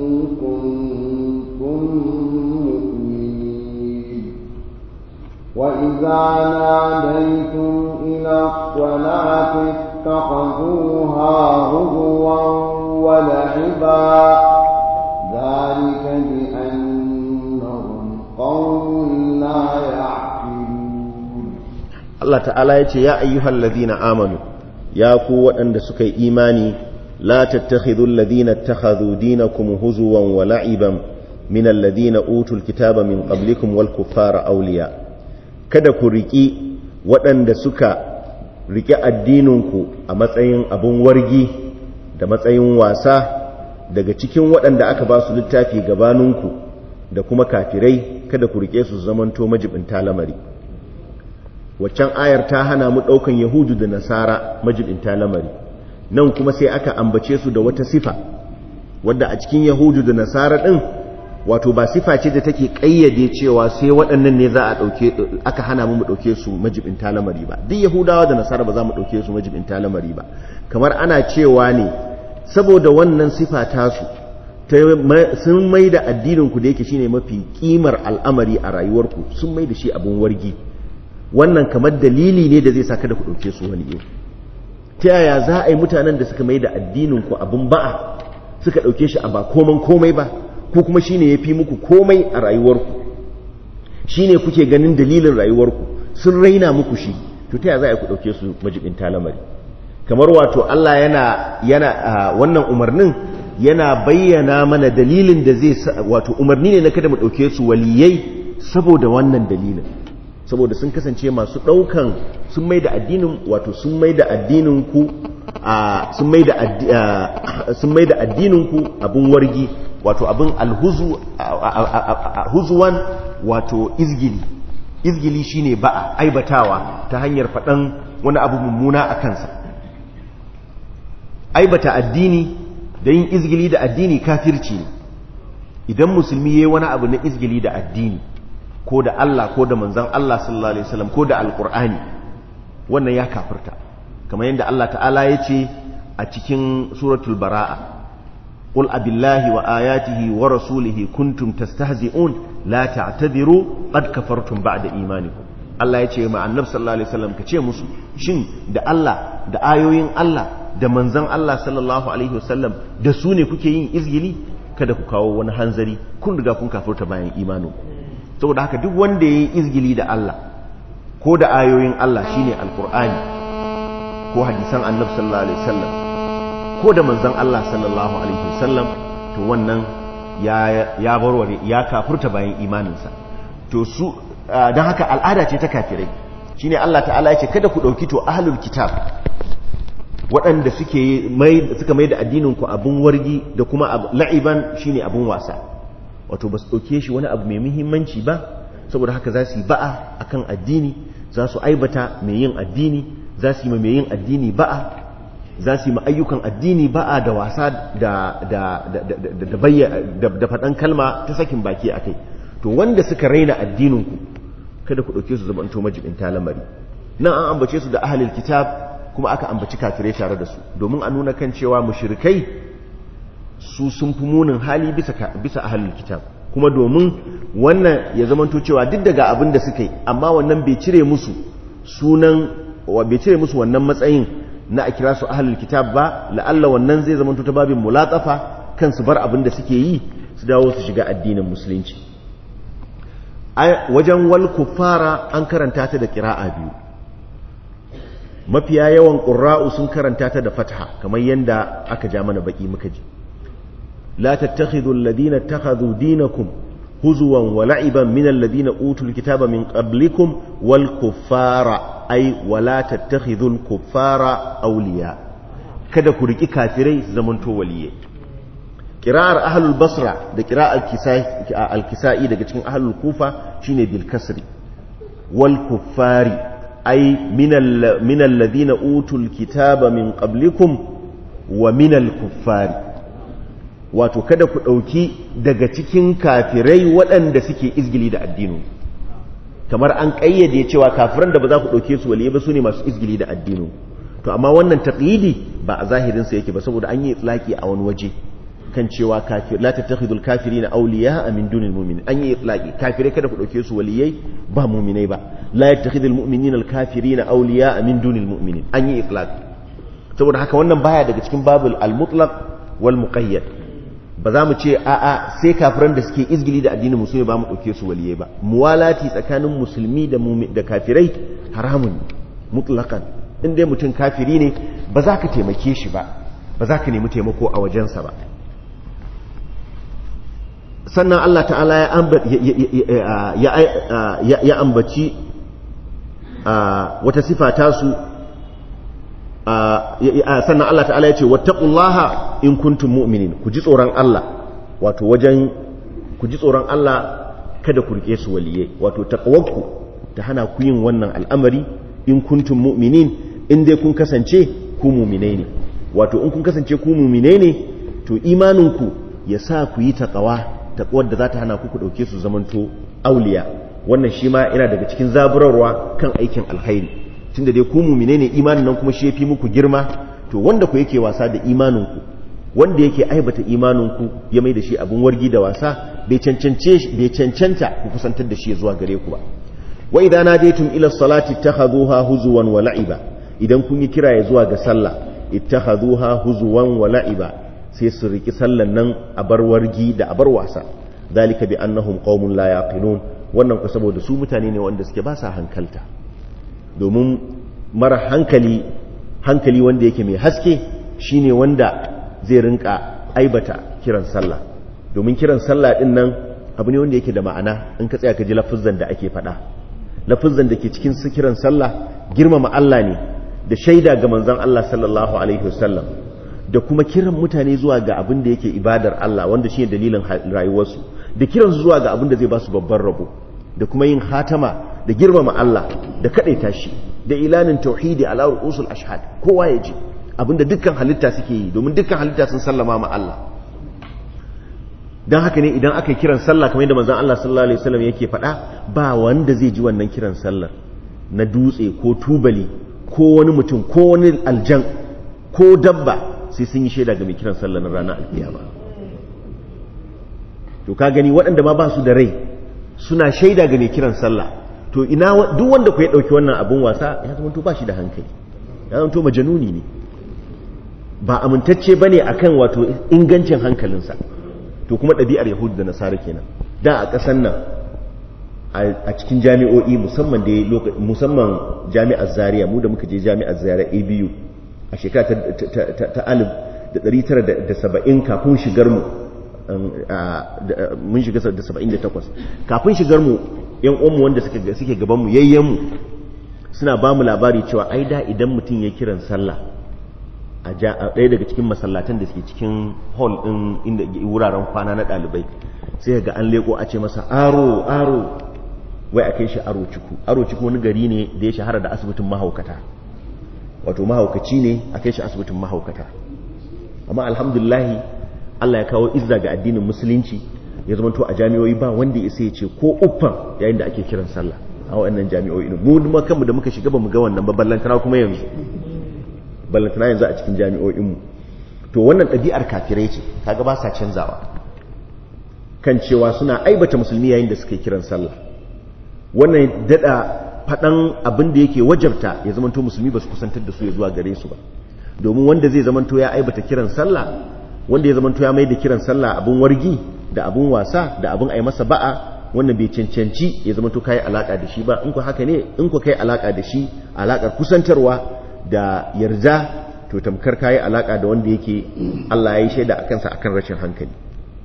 كنتم مؤمنين وإذا ناديتم إلى الصلاة اتخذوها هزوا ولعبا ذلك بأنهم قوم لا يعقلون Allah ta'ala ya ce ya ayyuhal ladina amanu ya ku waɗanda suka yi imani la tattakhidhul ladina ittakhadhu dinakum huzuwan wa la'iban min alladhina utul kitaba min qablikum wal kuffara awliya kada ku riki waɗanda suka riki addininku a matsayin abun wargi da matsayin wasa daga cikin waɗanda aka ba su littafi gabaninku da kuma kafirai kada ku rike su zamanto majibinta lamari waccan ayar ta hana mu ɗaukan yahudu da nasara majibinta lamari nan kuma sai aka ambace su da wata sifa wadda a cikin yahudu da nasara ɗin wato ba sifa ce da take ƙayyade cewa sai waɗannan ne za a ɗauke aka hana mu mu ɗauke su majibinta lamari ba duk yahudawa da nasara ba za mu ɗauke su majibinta lamari ba kamar ana cewa ne saboda wannan sifa tasu sun mai da addininku da yake shine mafi kimar al'amari a rayuwarku sun mai da shi abin wargi wannan kamar dalili ne da zai sa kada ku ɗauke su wani yau ta yaya za a yi mutanen da suka mai da addininku abin ba'a suka ɗauke shi a ba koman komai ba ko kuma shi ne ya fi muku komai a rayuwarku shi ne kuke ganin dalilin rayuwarku sun raina muku shi to ta yaya za a yi ku ɗauke su majibin talamari kamar wato Allah yana yana wannan umarnin yana bayyana mana dalilin da zai wato umarni ne na kada mu ɗauke su waliyai saboda wannan dalilin saboda sun kasance masu ɗaukan sun mai da addinin wato sun mai da addinin ku sun mai da sun mai da addinin ku abin wargi wato abin alhuzu huzuwan wato izgili izgili shine ba'a aibatawa ta hanyar faɗan wani abu mummuna a kansa aibata addini da yin izgili da addini kafirci ne idan musulmi yayi wani abu na izgili da addini ko da Allah ko da manzon Allah sallallahu alaihi wasallam ko da alqur'ani wannan ya kafirta kamar yadda Allah ta'ala ya ce a cikin suratul bara'a qul abillahi wa ayatihi wa rasulihi kuntum tastahzi'un la ta'tadiru qad kafartum ba'da imanikum Allah ya ce ma annabi sallallahu alaihi wasallam ka ce musu shin da Allah da ayoyin Allah da manzon Allah sallallahu alaihi wasallam da su ne kuke yin izgili kada ku kawo wani hanzari kun riga kun kafirta bayan imaninku saboda haka duk wanda yayi izgili da Allah ko da ayoyin Allah shine alqur'ani ko hadisan annabi sallallahu alaihi wasallam ko da manzon Allah sallallahu alaihi wasallam to wannan ya ya barware ya kafirta bayan imaninsa to su don haka al'ada ce ta kafirai shine Allah ta'ala ya ce kada ku dauki to ahlul kitab waɗanda suke mai suka mai da addinin ku abun wargi da kuma la'iban shine abun wasa wato ba su dauke shi wani abu mai muhimmanci ba saboda haka za su yi ba'a akan addini za su aibata mai yin addini za su yi mai yin addini ba'a za su yi ayyukan addini ba'a da wasa da da faɗan kalma ta sakin baki a kai to wanda suka raina addininku kada ku ɗauke su zamanto majibin lamari nan an ambace su da ahalil kitab kuma aka ambaci kafirai tare da su domin a nuna kan cewa mushrikai su sun fi munin hali bisa bisa ahalil kitab kuma domin wannan ya zamanto cewa duk daga abin da suka yi amma wannan bai cire musu sunan bai cire musu wannan matsayin na a kira su ahalil kitab ba la'alla wannan zai zamanto ta babin mulatsafa kan su bar abin da suke yi su dawo su shiga addinin musulunci wajen wal kuffara an karanta ta da kira'a biyu mafiya yawan ƙura'u sun karanta ta da fatha kamar yadda aka ja mana baki muka ji la tattakhidhu alladhina ittakhadhu dinakum huzuwan wa la'iban min alladhina utul kitaba min qablikum wal kuffara ay wala tattakhidhu al kuffara awliya kada ku riki kafirai su zamanto waliyai kira'ar ahlul basra da kira'ar al-kisa'i daga cikin ahlul kufa shine bil kasri wal kuffari ay min alladhina utul kitaba min qablikum wa min al kuffari wato kada ku dauki daga cikin kafirai waɗanda suke izgili da addinin kamar an kayyade cewa kafiran da ba za ku dauke su waliye ba su ne masu izgili da addinin to amma wannan taqyidi ba a zahirin sa yake ba saboda an yi itlaki a wani waje kan cewa kafir la tattakhidul kafirina awliya min dunil mu'minin an yi itlaqi kafirai kada ku dauke su waliyai ba mu'minai ba la yattakhidul mu'minina al kafirina awliya min dunil mu'minin an yi itlaqi saboda haka wannan baya daga cikin babul al mutlaq wal muqayyad ba za mu ce a a sai kafiran da suke izgili da addinin musulmi ba mu dauke su waliyai ba muwalati tsakanin musulmi da da kafirai haramun mutlaqan in dai mutum kafiri ne ba za ka taimake shi ba ba za ka nemi taimako a wajensa ba sannan Allah ta'ala ya ambaci wata sifa tasu sannan Allah ta'ala ya ce wattaqullaha in kuntum mu'minin ku ji tsoron Allah wato wajen ku ji tsoron Allah kada ku rike su waliye wato taqwakku ta hana ku yin wannan al'amari in kuntum mu'minin in dai kun kasance ku mu'minai ne wato in kun kasance ku mu'minai ne to imaninku ya sa ku yi taqwa taƙwar da za ta hana kuku ɗauke su zamanto auliya wannan shi ma yana daga cikin zaburarwa kan aikin alkhairi tunda dai ku mumine ne imanin nan kuma shi yafi muku girma to wanda ku yake wasa da imaninku wanda yake aibata imaninku ya mai da shi abin wargi da wasa bai cancance bai cancanta ku kusantar da shi zuwa gare ku ba wa idza nadaytum ila salati ittakhadhuha huzuwan wa la'iba idan kun yi kira ya zuwa ga sallah ittakhadhuha huzuwan wa la'iba sai su riki sallan nan a bar wargi da a bar wasa dalika bi annahum qaumun la yaqilun wannan ku saboda su mutane ne wanda suke ba sa hankalta domin mara hankali hankali wanda yake mai haske shine wanda zai rinka aibata kiran sallah domin kiran sallah din nan abu ne wanda yake da ma'ana in ka tsaya ka ji lafuzan da ake faɗa lafizan da ke cikin kiran sallah girmama Allah ne da shaida ga manzon Allah sallallahu alaihi wasallam da kuma kiran mutane zuwa ga abin da yake ibadar Allah wanda shine dalilin rayuwarsu da kiran su zuwa ga abin da zai ba su babban rabo da kuma yin hatama da girmama Allah da kadaita shi da ilanin tauhidi ala ru'usul ashhad kowa ya ji abinda dukkan halitta suke yi domin dukkan halitta sun sallama ma Allah dan haka ne idan aka kiran sallah kamar yadda manzon Allah sallallahu alaihi wasallam yake faɗa ba wanda zai ji wannan kiran sallar na dutse ko tubali ko wani mutum ko wani aljan ko dabba sai sun yi shaida ga mai kiran sallah na ranar alkiyama to ka gani waɗanda ma ba su da rai suna shaida ga mai kiran sallah to ina duk wanda ku ya ɗauki wannan abin wasa ya zama to ba shi da hankali ya zama to majanuni ne ba amintacce bane akan wato ingancin hankalinsa to kuma ɗabi'ar yahudu da nasara kenan da a ƙasar nan a cikin jami'o'i musamman da musamman jami'ar zaria mu da muka je jami'ar zaria abu a shekara ta alif da ɗari tara da saba'in kafin shigar mu mun shiga da saba'in da takwas kafin shigar mu yan uwanmu wanda suke gaban mu yayyen mu suna ba mu labari cewa ai da idan mutum ya kiran sallah a ɗaya daga cikin masallatan da suke cikin hall ɗin inda wuraren kwana na ɗalibai sai ga an leko a ce masa aro aro wai a kai shi aro ciku aro ciku wani gari ne da ya shahara da asibitin mahaukata wato mahaukaci ne a kai shi asibitin mahaukata amma alhamdulahi Allah ya kawo izza ga addinin musulunci ya zama to a jami'o'i ba wanda ya sai ya ce ko uffan yayin da ake kiran sallah a waɗannan jami'o'i mu kuma kanmu da muka shiga ba mu ga wannan ba ballantana kuma yanzu ballantana yanzu a cikin jami'o'inmu to wannan ɗabi'ar kafirai ce kaga ba sa canzawa kan cewa suna aibata musulmi yayin da suka kiran sallah wannan daɗa faɗan abin da yake wajabta ya zamanto musulmi ba su kusantar da su ya zuwa gare su ba domin wanda zai zamanto ya aibata kiran sallah wanda ya zamanto ya mai da kiran sallah abin wargi da abin wasa da abin ai masa ba'a wannan bai cancanci ya zamanto kai alaka da shi ba in ku haka ne in ku kai alaka da shi alakar kusantarwa da yarda to tamkar kayi alaka da wanda yake Allah ya yi shaida a kansa akan rashin hankali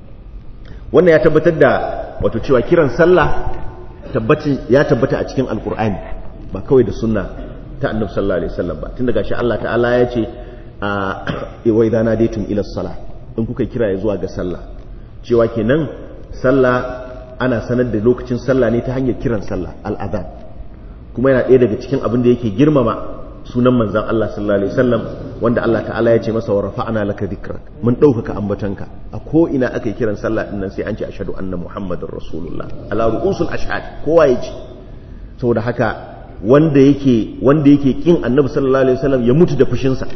wannan ya tabbatar da wato cewa kiran sallah tabbacin ya tabbata a cikin alkur'ani ba kawai da sunna ta annabi sallallahu alaihi wasallam ba tun daga shi Allah ta'ala ya ce a wa idza nadaytum ila salah in kuka kira ya zuwa ga sallah cewa kenan sallah ana sanar da lokacin sallah ne ta hanyar kiran sallah al-adhan kuma yana ɗaya daga cikin abin da yake girmama sunan manzan Allah sallallahu alaihi wasallam wanda Allah ta'ala ya ce masa wa rafa'ana laka dhikrak mun ɗaukaka ambatanka a ko ina aka yi kiran sallah din nan sai an ce ashhadu anna muhammadar rasulullah ala ru'usul ashhad kowa ya ji saboda haka wanda yake wanda yake kin annabi sallallahu alaihi wasallam ya mutu da fushin sa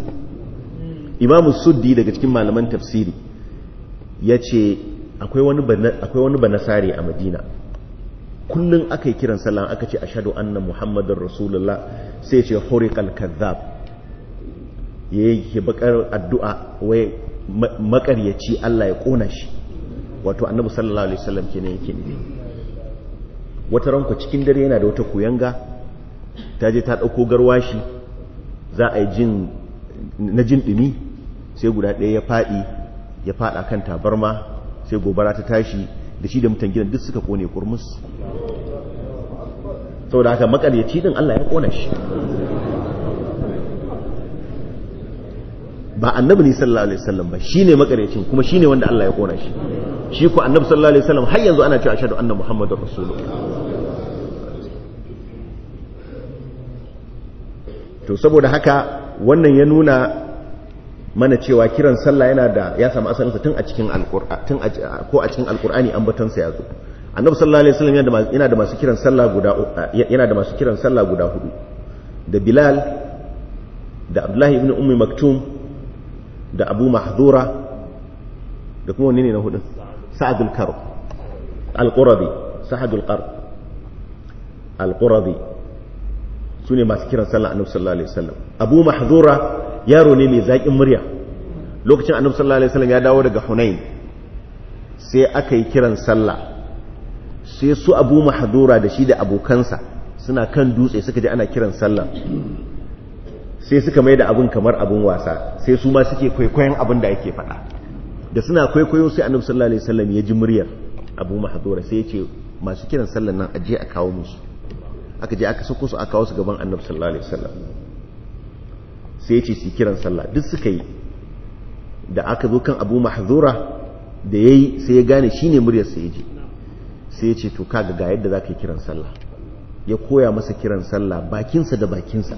imamu suddi daga cikin malaman tafsiri yace akwai wani akwai wani banasari a madina kullum aka yi kiran sallah aka ce ashadu anna muhammadin rasulullah sai ce hurikal kazzab ya yi bakar addu'a wai makaryaci Allah ya kona shi wato annabi sallallahu alaihi wasallam kenan yake nufi wata ranku cikin dare yana da wata kuyanga ta je ta dauko garwashi za a yi jin na jin dumi sai guda ɗaya ya faɗi ya faɗa kan tabarma sai gobara ta tashi da shi da mutan gidan duk suka kone kurmus saboda haka makaryaci din Allah ya kona shi ba annabi ne sallallahu alaihi wasallam ba shine makaryacin kuma shine wanda Allah ya kona shi shi ko annabi sallallahu alaihi wasallam har yanzu ana cewa ashhadu anna muhammadar rasulullah to saboda haka wannan ya nuna mana cewa kiran sallah yana da ya samu asalinsa tun a cikin alqur'ani tun ko a cikin alqur'ani ambaton sa yazo annabi sallallahu alaihi wasallam yana da masu kiran sallah guda yana da masu kiran sallah guda hudu da bilal da abdullahi ibn ummi maktum da abu mahdura da kuma wani ne na hudu sa'adul karb al-qurabi sa'adul qarb al-qurabi sune masu kiran sallah annabi sallallahu alaihi wasallam abu mahdura yaro ne mai zaƙin murya lokacin annabi sallallahu alaihi wasallam ya dawo daga hunain sai aka yi kiran sallah sai su abu mahdura da shi da abokansa suna kan dutse suka ji ana kiran sallah sai suka mai da abin kamar abin wasa sai su ma suke kwaikwayon abin da ake faɗa da suna kwaikwayo sai annabi sallallahu alaihi wasallam ya ji muryar abu mahdura sai ya ce masu kiran sallah nan aje a kawo musu aka je aka sako su aka kawo su gaban annabi sallallahu alaihi wasallam sai ya ce su kiran sallah duk suka yi da aka zo kan abu mahzura da yayi sai ya gane shine muryar sa yaji sai ya ce to kaga ga yadda zaka yi kiran sallah ya koya masa kiran sallah bakinsa da bakinsa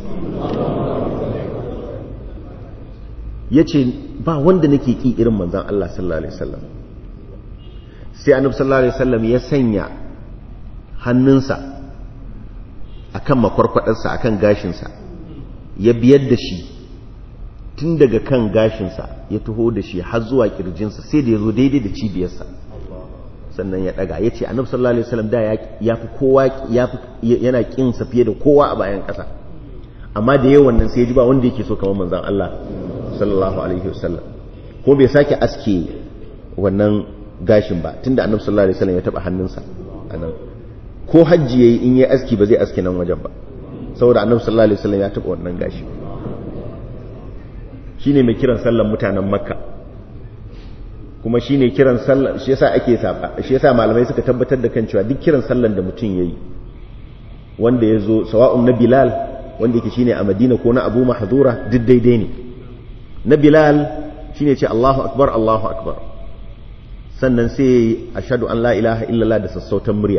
ya ce ba wanda nake ki irin manzan Allah sallallahu Alaihi wasallam sai annabi sallallahu Alaihi wasallam ya sanya hannunsa a kan makwarkwadarsa a kan gashinsa ya biyar da shi tun daga kan gashinsa ya taho da shi har zuwa kirjinsa sai da ya zo daidai da cibiyarsa sannan ya daga ya ce annabi sallallahu alaihi wasallam da ya fi kowa yana kin sa fiye da kowa a bayan kasa amma da yawan nan sai ya ji ba wanda yake so kamar manzon Allah sallallahu alaihi wasallam ko bai sake aske wannan gashin ba tunda annabi sallallahu alaihi wasallam ya taba hannunsa anan ko hajji yayi in yayi aski ba zai aske nan wajen ba saboda annabi sallallahu alaihi wasallam ya taba wannan gashi shine mai kiran sallan mutanen makka kuma shi ne kiran sallan shi yasa ake saba shi yasa malamai suka tabbatar da kan cewa duk kiran sallan da mutum yayi wanda ya zo sawa'un na bilal wanda yake shine a madina ko na abu mahzura duk daidai ne na bilal shine ce allahu akbar allahu akbar sannan sai ashhadu an la ilaha illallah da sassautan murya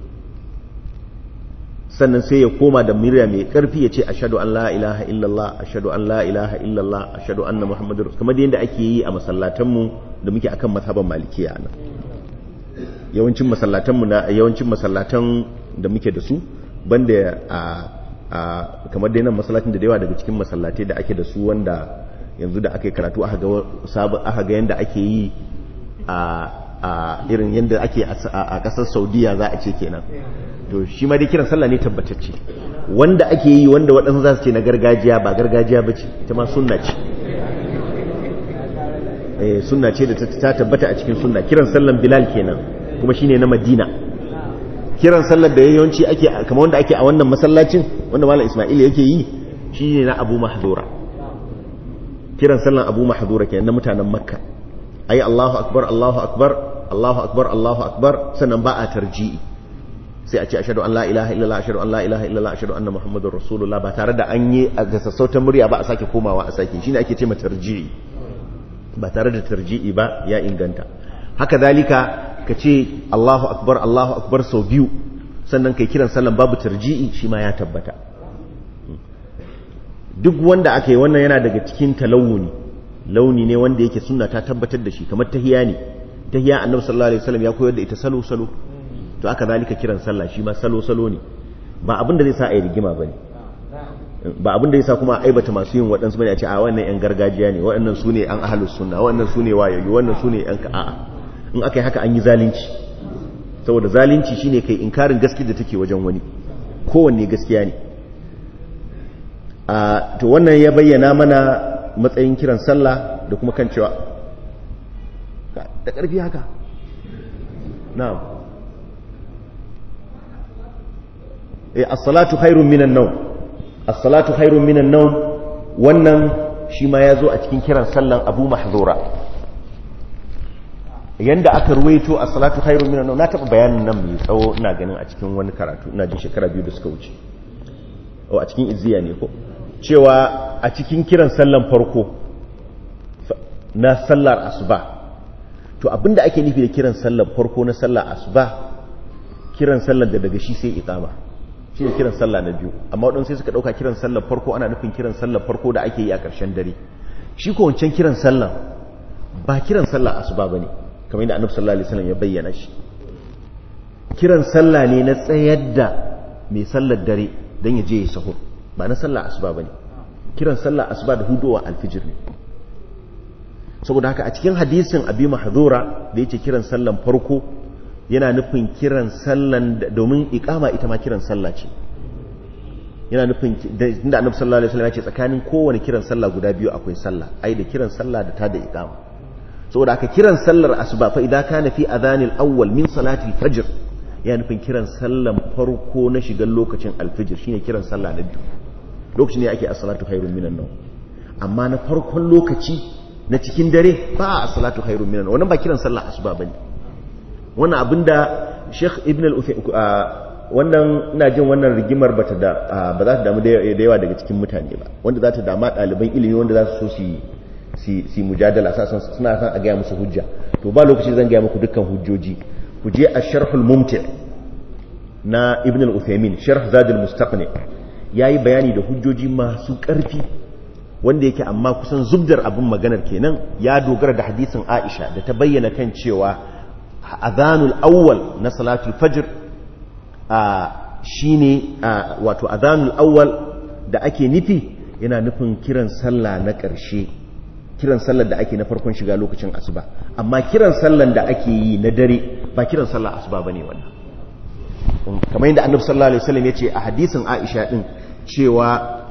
sannan sai ya koma da murya mai karfi ya ce ashhadu an la ilaha illallah ashhadu an la ilaha illallah ashhadu anna muhammadur kamar yadda ake yi a masallatanmu da muke akan mazhaban malikiya nan yawancin masallatanmu na yawancin masallatan da muke da su banda a a kamar dai nan masallacin da yawa daga cikin masallatai da ake da su wanda yanzu da aka yi karatu aka ga sabon aka ga yanda ake yi a a irin yanda ake a kasar Saudiya za a ce kenan to shi ma dai kiran sallah ne tabbatacce wanda ake yi wanda waɗansu za su ce na gargajiya ba gargajiya ba ce ita ma sunna ce sunna ce da ta tabbata a cikin sunna kiran sallan bilal kenan kuma shine na madina kiran sallar da yawanci ake kamar wanda ake a wannan masallacin wanda malam isma'il yake yi shine na abu mahzura kiran sallan abu mahzura kenan na mutanen makka ayi allahu akbar allahu akbar allahu akbar allahu akbar sannan ba a tarji'i sai a ce ashhadu an la ilaha illallah ashhadu an la ilaha illallah ashhadu anna muhammadur rasulullah ba tare da an yi a gasassautan murya ba a sake komawa a sake shine ake ce ma tarji'i ba tare da tarji'i ba ya inganta haka zalika ka ce Allahu akbar Allahu akbar sau biyu sannan kai kiran sallan babu tarji'i shi ma ya tabbata duk wanda aka yi wannan yana daga cikin talawuni launi ne wanda yake sunna ta tabbatar da shi kamar tahiya ne tahiya annabi sallallahu alaihi wasallam ya koyar da ita salo salo to aka zalika kiran sallah shi ma salo salo ne ba abin da zai sa a yi rigima bane ba abin da yasa kuma aibata masu yin waɗansu bane a ce a wannan yan gargajiya ne waɗannan su ne an ahalus sunna waɗannan su ne wayoyi wannan su ne yan a'a in aka yi haka an yi zalunci saboda zalunci shine kai inkarin gaskiya da take wajen wani kowanne gaskiya ne a to wannan ya bayyana mana matsayin kiran sallah da kuma kan cewa da ƙarfi haka na'am eh as-salatu khairun minan nawm as-salatu khairun minan nawm wannan shi ma yazo a cikin kiran sallan Abu Mahzura yanda aka ruwaito as-salatu khairun minan nawm na taba bayanin nan mai tsawo ina ganin a cikin wani karatu ina jin shekara biyu da suka wuce o a cikin izziya ne ko cewa a cikin kiran sallan farko na sallar asuba to abinda ake nufi da kiran sallar farko na sallar asuba kiran sallar da daga shi sai iqama shi ne kiran sallah na biyu amma waɗansu sai suka ɗauka kiran sallar farko ana nufin kiran sallar farko da ake yi a ƙarshen dare shi ko wancan kiran sallah ba kiran sallah asuba ba ne kamar yadda annabi sallallahu alaihi wasallam ya bayyana shi kiran sallah ne na tsayar da mai sallar dare don ya je ya sahur ba na sallah asuba ba ne kiran sallah asuba da hudowa alfijir ne saboda haka a cikin hadisin abi mahzura da yake kiran sallan farko yana nufin kiran sallan domin ikama ita ma kiran sallah ce yana nufin inda annabi sallallahu alaihi wasallam ya ce tsakanin kowane kiran sallah guda biyu akwai sallah ai da kiran sallah da ta da ikama saboda aka kiran sallar asuba fa idan kana fi adhanil awwal min salati fajr yana nufin kiran sallan farko na shigan lokacin alfijir shine kiran sallah na biyu lokacin ne ake as-salatu khairun minan nawm amma na farkon lokaci na cikin dare ba as-salatu khairun minan wannan ba kiran sallah asuba bane wannan abinda Sheikh Ibn wannan ina jin wannan rigimar bata da ba za ta damu da yawa daga cikin mutane ba wanda za ta dama ɗaliban ilimi wanda za su so su si mujadala sasan suna san a gaya musu hujja to ba lokaci zan gaya muku dukkan hujjoji ku je a sharhul mumti na ibn al-uthaymin sharh zadul mustaqni yayi bayani da hujjoji masu ƙarfi wanda yake amma kusan zubdar abin maganar kenan ya dogara da hadisin Aisha da ta bayyana kan cewa adhanul awwal na salatul fajr a shine wato adhanul awwal da ake nufi yana nufin kiran sallah na ƙarshe kiran sallar da ake na farkon shiga lokacin asuba amma kiran sallar da ake yi na dare ba kiran sallar asuba bane wannan kamar yadda annabi sallallahu alaihi wasallam yace a hadisin Aisha din cewa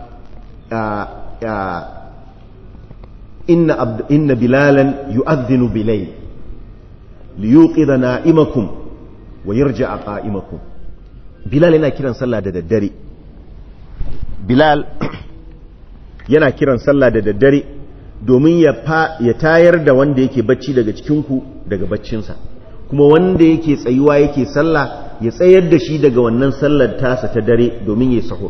inna inna bilalan yu'adhdhinu bilayl liyuqidha na'imakum wa yarja'a qa'imakum bilal yana kiran sallah da daddare bilal yana kiran sallah da daddare domin ya ya tayar da wanda yake bacci daga cikinku daga baccinsa kuma wanda yake tsayuwa yake sallah ya tsayar da shi daga wannan sallar tasa ta dare domin ya sahur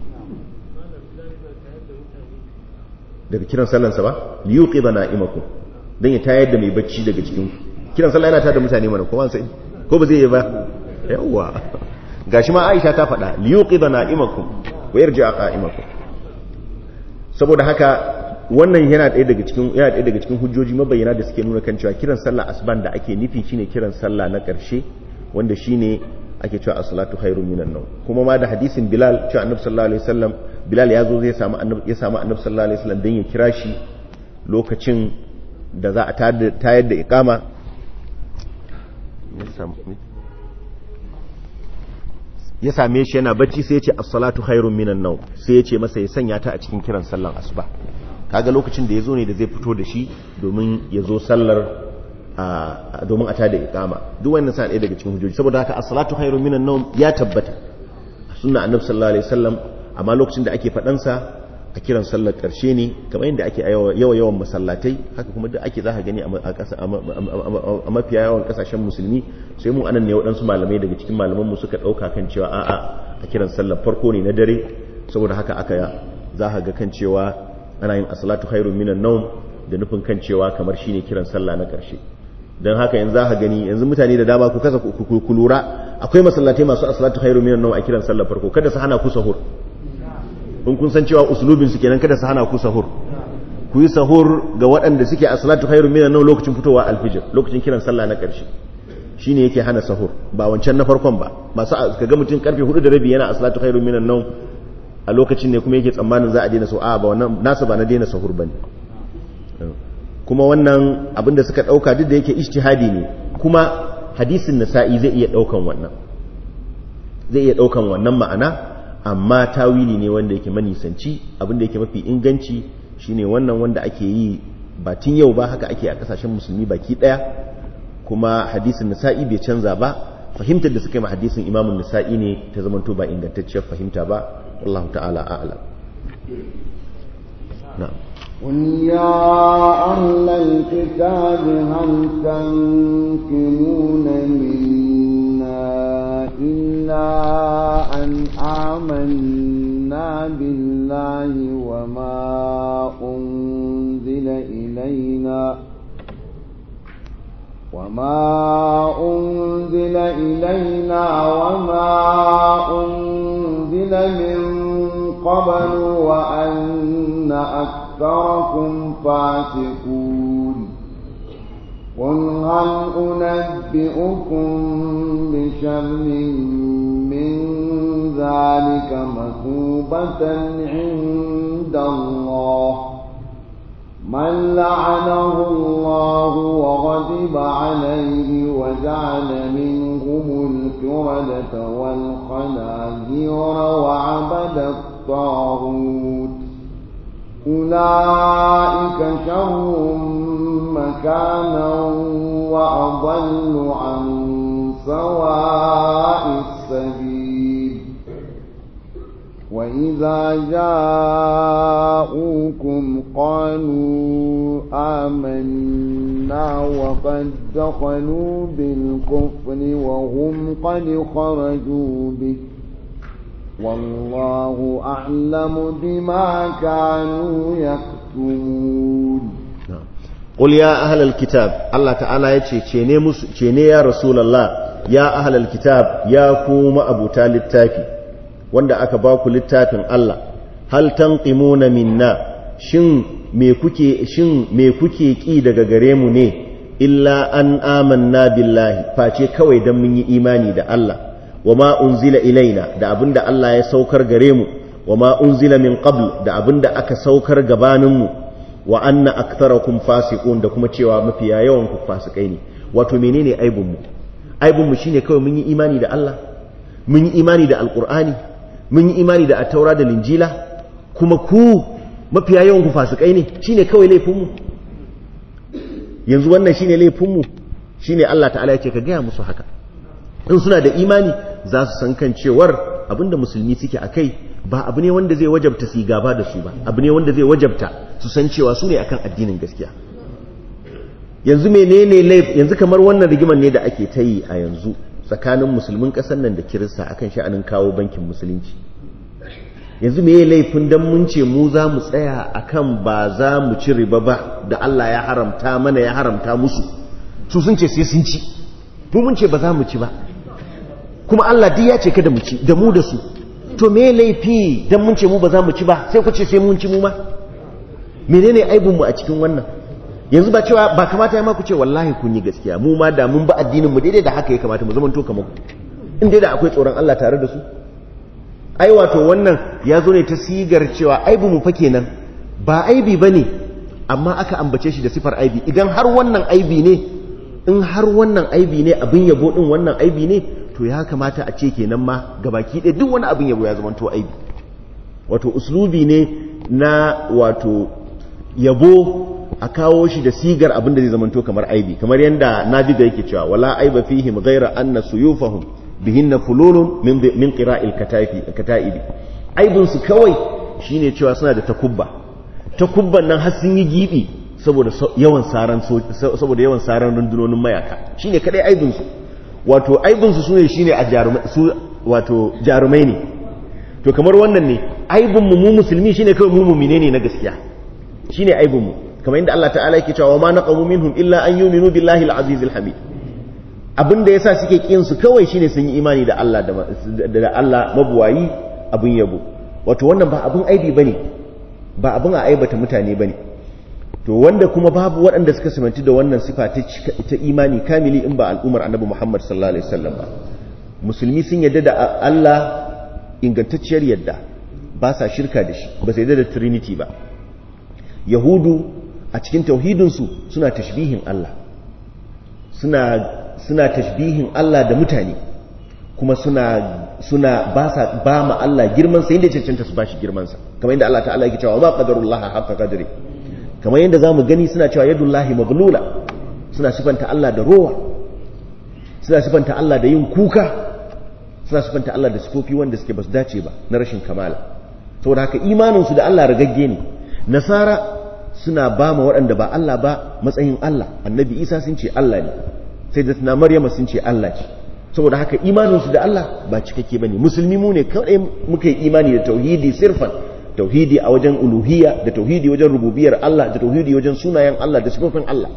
daga kiran sallansa ba liyuqi da na'imakum dan ya tayar da mai bacci daga cikin kiran sallah yana tada mutane mana ko sai ko ba zai yi ba yawa gashi ma Aisha ta faɗa liyuqi da na'imakum wa yarji'a qa'imakum saboda haka wannan yana ɗaya daga cikin yana ɗaya daga cikin hujjoji mabayyana da suke nuna kan cewa kiran sallah asban da ake nufi shine kiran sallah na ƙarshe wanda shine ake cewa as-salatu khairun minan nawm kuma ma da hadisin Bilal cewa Annabi sallallahu alaihi wasallam Bilal ya zo zai samu Annabi ya samu Annabi sallallahu alaihi wasallam dan ya kira shi lokacin da za a tayar da iqama ya same shi yana bacci sai ya ce as-salatu khairun minan nawm sai ya ce masa ya sanya ta a cikin kiran sallan asuba kaga lokacin da ya zo ne da zai fito da shi domin ya zo sallar domin a ta da ikama duk wannan sa ɗaya daga cikin hujjoji saboda haka as-salatu khairu minan nawm ya tabbata sunna annabi sallallahu alaihi wasallam amma lokacin da ake faɗan sa a kiran sallar karshe ne kamar yadda ake yawa yawan masallatai haka kuma duk ake zaka gani a ƙasa a mafiya yawan kasashen musulmi sai mu anan ne waɗansu malamai daga cikin malaman mu suka ɗauka kan cewa a'a a kiran sallar farko ne na dare saboda haka aka za ga kan cewa ana yin as-salatu khairu minan nawm da nufin kan cewa kamar shine kiran sallah na karshe don haka yanzu za ka gani yanzu mutane da dama ku kasa ku lura akwai masallatai masu asalatu khairu minan nawm a kiran sallar farko kada su hana ku sahur in kun san cewa usulubin su kenan kada su hana ku sahur ku yi sahur ga waɗanda suke asalatu khairu minan nawm lokacin fitowa alfijir lokacin kiran sallah na ƙarshe shine yake hana sahur ba wancan na farkon ba masu kaga mutum karfe 4 da rabi yana asalatu khairu minan nawm a lokacin ne kuma yake tsammanin za a daina sahur a ba wannan nasu ba na daina sahur bane kuma wannan abinda suka dauka duk da yake ijtihadi ne kuma hadisin nasa'i zai iya daukan wannan zai iya daukan wannan ma'ana amma tawili ne wanda yake manisanci abinda yake mafi inganci shine wannan wanda ake yi ba tun yau ba haka ake a kasashen musulmi baki daya kuma hadisin nasa'i bai canza ba fahimtar da suka yi ma hadisin imamun nasa'i ne ta zamanto ba ingantacciyar fahimta ba wallahu ta'ala a'lam na'am قل يا أهل الكتاب هل تنكرون منا إلا أن آمنا بالله وما أنزل إلينا وما أنزل إلينا وما أنزل من قبل وأن أكثر أكثركم فاسقون قل هل أنبئكم بشر من ذلك مثوبة عند الله من لعنه الله وغضب عليه وجعل منهم الكردة والخنازير وعبد الطاغوت أولئك شر مكانا وأضل عن سواء السبيل وإذا جاءوكم قالوا آمنا وقد دخلوا بالكفر وهم قد خرجوا به والله أعلم بما كانوا يكتمون قل يا أهل الكتاب الله تعالى يتشي تشيني يا رسول الله يا أهل الكتاب يا كوم أبو تالي التافي wanda aka ba ku littafin Allah hal tanqimuna minna shin me kuke shin me kuke ki daga gare mu ne illa an amanna billahi face kawai dan mun yi imani da Allah wama unzila ilaina da abinda Allah ya saukar gare mu wama unzila min qabl da abinda aka saukar gabanin mu wa anna aktharakum fasiqun da kuma cewa mafiya yawan ku fasikai ne wato menene aibun mu aibun mu shine kawai mun yi imani da Allah mun yi imani da alqur'ani mun yi imani da attaura da linjila kuma ku mafiya yawan ku fasikai ne shine kawai laifin mu yanzu wannan shine laifin mu shine Allah ta'ala ya ce ka gaya musu haka in suna da imani za su san kan cewar abinda musulmi suke a kai ba abu ne wanda zai wajabta su gaba da su ba abu ne wanda zai wajabta su san cewa su ne akan addinin gaskiya yanzu menene laif yanzu kamar wannan rigimar ne da ake ta yi a yanzu tsakanin musulmin ƙasar nan da kirista akan sha'anin kawo bankin musulunci yanzu me laifin dan mun ce mu za mu tsaya akan ba za mu ci riba ba da Allah ya haramta mana ya haramta musu su sun ce sai sun ci mu mun ce ba za mu ci ba kuma Allah duk ya ce kada mu ci da mu da su to me laifi dan mun ce mu ba za mu ci ba sai ku ce sai mun ci mu ma menene aibun mu a cikin wannan yanzu ba cewa ba kamata ya ma ku ce wallahi kun yi gaskiya mu ma da mun ba addinin mu daidai da haka ya kamata mu zama to kamar ku in dai da akwai tsoron Allah tare da su ai wato wannan ya zo ne ta sigar cewa aibu mu fa kenan ba aibi bane amma aka ambace shi da sifar aibi idan har wannan aibi ne in har wannan aibi ne abin yabo din wannan aibi ne to ya kamata a ce kenan ma gabaki ɗaya duk wani abin yabo ya zama to aibi wato uslubi ne na wato yabo a kawo shi da sigar abin da zai zama to kamar aibi kamar yadda nabiga yake cewa wala aiba fihim ghaira anna suyufahum bihinna fululun min min qira'il katafi kataibi aibun su kawai shine cewa suna da takubba takubban nan har sun yi gibi saboda yawan saran saboda yawan saran rundunonin mayaka shine kadai aibun su wato aibun su sune shine a jarumai su wato jarumai ne to kamar wannan ne aibun mu mu musulmi shine kawai mu mu'mine ne na gaskiya shine aibun mu kamar inda Allah ta'ala yake cewa ma naqamu minhum illa an yu'minu billahi al-aziz al-hamid abinda yasa suke kin su kawai shine sun yi imani da Allah da Allah mabuwayi abin yabo wato wannan ba abin aibi bane ba abin a aibata mutane bane to wanda kuma babu waɗanda suka simanci da wannan sifa ta imani kamili in ba al'umar annabi Muhammad sallallahu alaihi wasallam ba musulmi sun yadda da Allah ingantacciyar yadda ba sa shirka da shi ba sai da trinity ba yahudu a cikin tauhidinsu suna tashbihin Allah suna suna tashbihin Allah da mutane kuma suna suna ba sa ba ma Allah girman sa inda cancanta su bashi girman sa kamar yadda Allah ta'ala yake cewa ma qadarullah haqqa qadri kamar yadda zamu gani suna cewa yadullahi maghlula suna sifanta Allah da rowa suna sifanta Allah da yin kuka suna sifanta Allah da sifofi wanda suke basu dace ba na rashin kamala saboda haka imanin su da Allah ragagge ne nasara suna ba ma waɗanda ba Allah ba matsayin Allah annabi Isa sun ce Allah ne sai da tana Maryama sun ce Allah ce saboda haka imaninsu da Allah ba cikakke bane musulmi mu ne kawai muka yi imani da tauhidi sirfan tauhidi a wajen uluhiyya da tauhidi wajen rububiyar Allah da tauhidi wajen sunayen Allah da sifofin Allah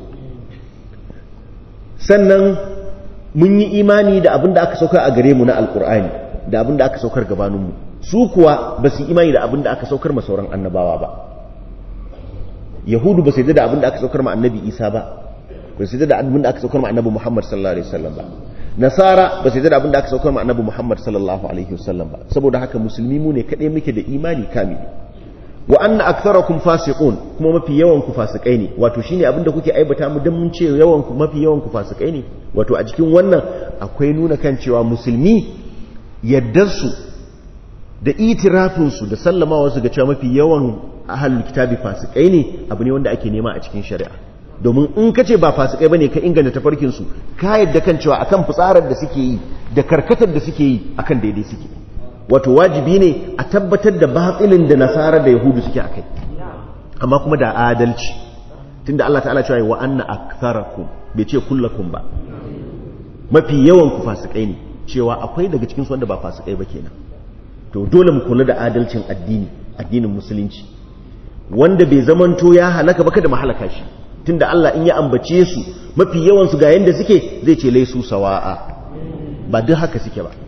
sannan mun yi imani da abin da aka saukar a gare mu na alkur'ani da abin da aka saukar gabaninmu su kuwa ba su imani da abin da aka saukar ma sauran annabawa ba yahudu ba su yi da abin da aka saukar ma annabi isa ba ba su yi da abin da aka saukar ma annabi muhammad sallallahu alaihi wasallam ba nasara ba su yi da abin da aka saukar ma annabi muhammad sallallahu alaihi wasallam ba saboda haka musulmi mu ne kaɗai muke da imani kamili wa anna aktharakum fasiqun kuma mafi yawan ku fasikai ne wato shine abin da kuke aibata mu dan mun ce yawan ku mafi yawan ku fasikai ne wato a cikin wannan akwai nuna kan cewa musulmi yaddar su da itirafin su da sallamawa su ga cewa mafi yawan ahlul kitabi fasikai ne abu ne wanda ake nema a cikin shari'a domin in ka ce ba fasikai bane ka inganta tafarkin su ka yadda kan cewa akan fitsarar da suke yi da karkatar da suke yi akan daidai suke wato wajibi ne a tabbatar da batsilin da nasara da yahudu suke akai amma kuma da adalci tunda Allah ta'ala cewa wa anna aktharakum bai ce kullakum ba mafi yawan ku fasikai ne cewa akwai daga cikin su wanda ba fasikai ba kenan to dole mu kula da adalcin addini addinin musulunci wanda bai zamanto ya halaka ba kada mu halaka shi tunda Allah in ya ambace su mafi yawan su ga yanda suke zai ce laisu sawa'a ba duk haka suke ba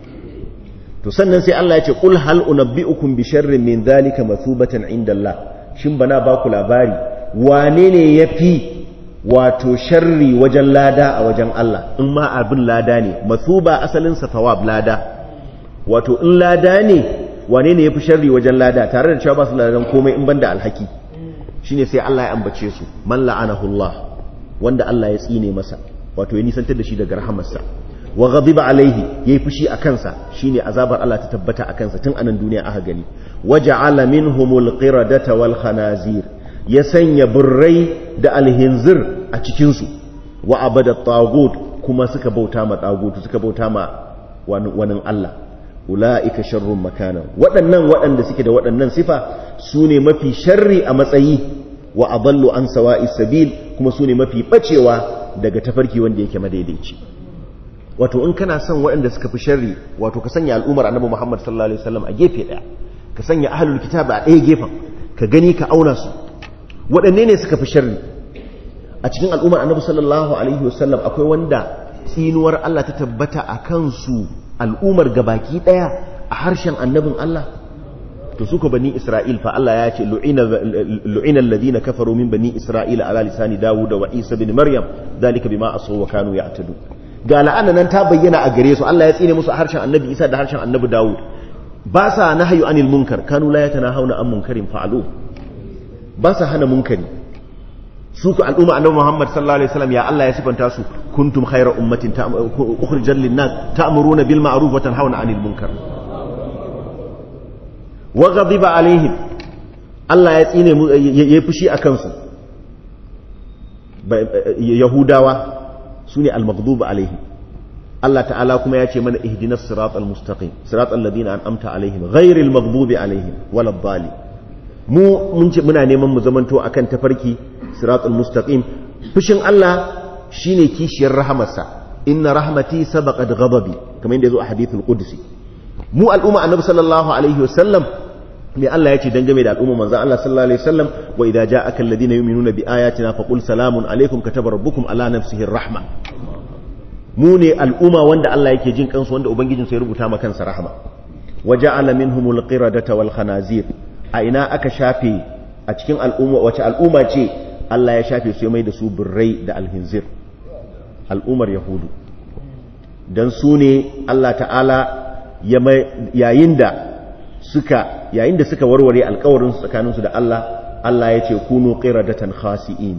to sannan sai Allah ya ce qul hal unabbiukum bi sharrin min dhalika mathubatan inda Allah shin bana ba ku labari wane ne yafi wato sharri wajen lada a wajen Allah in ma abin lada ne mathuba asalin sa thawab lada wato in lada ne wane ne yafi sharri wajen lada tare da cewa ba su ladan komai in banda alhaki shine sai Allah ya ambace su man la'anahu Allah wanda Allah ya tsine masa wato ya nisantar da shi daga rahamarsa wa ghadiba alaihi yayi fushi a kansa shine azabar Allah ta tabbata a kansa tun anan duniya aka gani waja'ala minhumul qiradata wal khanazir ya sanya burrai da alhinzir a cikin su wa abada tagut kuma suka bauta ma tagut suka bauta ma wani Allah ula'ika sharrun makana waɗannan waɗanda suke da waɗannan sifa su ne mafi sharri a matsayi wa adallu an sawa'i sabil kuma su ne mafi ɓacewa daga tafarki wanda yake madaidaici wato in kana son waɗanda suka fi sharri wato ka sanya al'ummar annabi Muhammad sallallahu alaihi wasallam a gefe ɗaya ka sanya ahlul kitab a ɗaya gefen ka gani ka auna su waɗanne ne suka fi sharri a cikin al'ummar annabi sallallahu alaihi wasallam akwai wanda tsinuwar Allah ta tabbata a kansu al'ummar gabaki ɗaya a harshen annabin Allah to suka bani Isra'il fa Allah ya ce lu'ina alladhina kafaru min bani Isra'ila ala lisani Dawud wa Isa bin Maryam dalika bima asaw wa kanu ya'tadu ga la'ana nan ta bayyana a gare su Allah ya tsine musu a harshen annabi Isa da harshen annabi Dawud ba sa nahyu anil munkar kanu la yatanahawna an munkarin fa'alu ba sa hana munkari su ku al'umma annabi Muhammad sallallahu alaihi wasallam ya Allah ya sifanta su kuntum khayra ummatin ukhrijal lin-nas ta'muruna bil ma'ruf wa tanhauna 'anil munkar wa ghadiba alaihim Allah ya tsine mu yayi fushi akan su yahudawa sune al-maghdub alaihim Allah ta'ala kuma ya ce mana ihdinas siratal mustaqim siratal ladina an'amta alaihim ghairil maghdubi alaihim waladdallin mu mun ce muna neman mu zamanto akan tafarki siratul mustaqim fushin Allah shine kishiyar rahamarsa inna rahmati sabaqat ghadabi kamar yadda yazo a hadithul qudsi mu al'umma annabi sallallahu alaihi wasallam me Allah yace dangane da al'umma manzon Allah sallallahu alaihi wasallam wa idza ja'aka alladhina yu'minuna bi ayatina faqul salamun alaikum kataba rabbukum ala nafsihi rahma mu ne al'umma wanda Allah yake jin kansu wanda ubangijinsa ya rubuta ma kansa rahma waja'ala minhumul qiradata wal khanazir a ina aka shafe a cikin al'umma wace al'umma ce Allah ya shafe su ya mai da su birrai da alhinzir al'ummar yahudu don su ne Allah ta'ala yayin da suka yayin da suka warware alkawarin tsakaninsu da Allah Allah ya ce kunu qiradatan khasi'in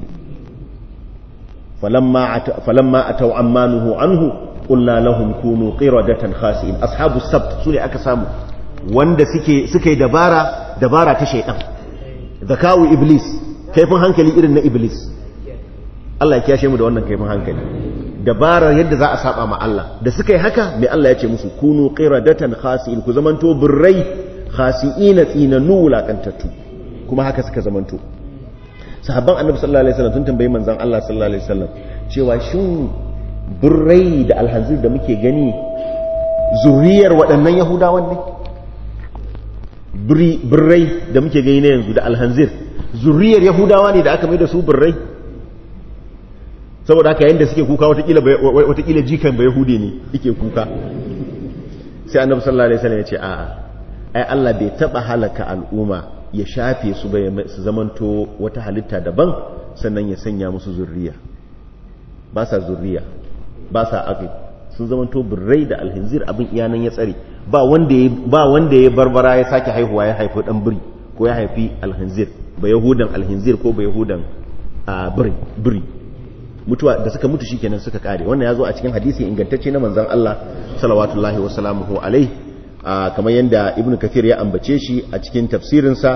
falamma ataw ammanuhu anhu qulna lahum kunu qiradatan khasi'in ashabus sabt su ne aka samu wanda suke suka yi dabara dabara ta shaidan zakawu iblis kaifin hankali irin na iblis Allah ya kiyashe mu da wannan kaifin hankali dabara yadda za a saba ma Allah da suka yi haka mai Allah ya ce musu kunu qiradatan khasi'in ku zamanto burrai khasi'ina tsinanu wulakantattu kuma haka suka zamanto sahabban annabi sallallahu alaihi wasallam sun tambayi manzon Allah sallallahu alaihi wasallam cewa shin burrai da alhanzir da muke gani zuriyar waɗannan yahudawan ne birrai da muke gani na yanzu da alhanzir zuriyar yahudawa ne da aka mai da su birrai saboda haka yadda suke kuka watakila jikan ba yahudi ne ike kuka sai annabi sallallahu alaihi wasallam ya ce a'a ai Allah bai taba halaka al'umma ya shafe su bai su zamanto wata halitta daban sannan ya sanya musu zurriya ba sa zurriya ba sa aqi sun zamanto birrai da alhinzir abin iyanan ya tsare ba wanda ya ba wanda ya barbara ya sake haihuwa ya haifi dan biri ko ya haifi alhinzir ba yahudan alhinzir ko ba yahudan biri biri mutuwa da suka mutu shikenan suka kare wannan ya zo a cikin hadisi ingantacce na manzon Allah salawatullahi wa salamuhu alaihi kamar yadda ibnu kathir ya ambace shi a cikin tafsirinsa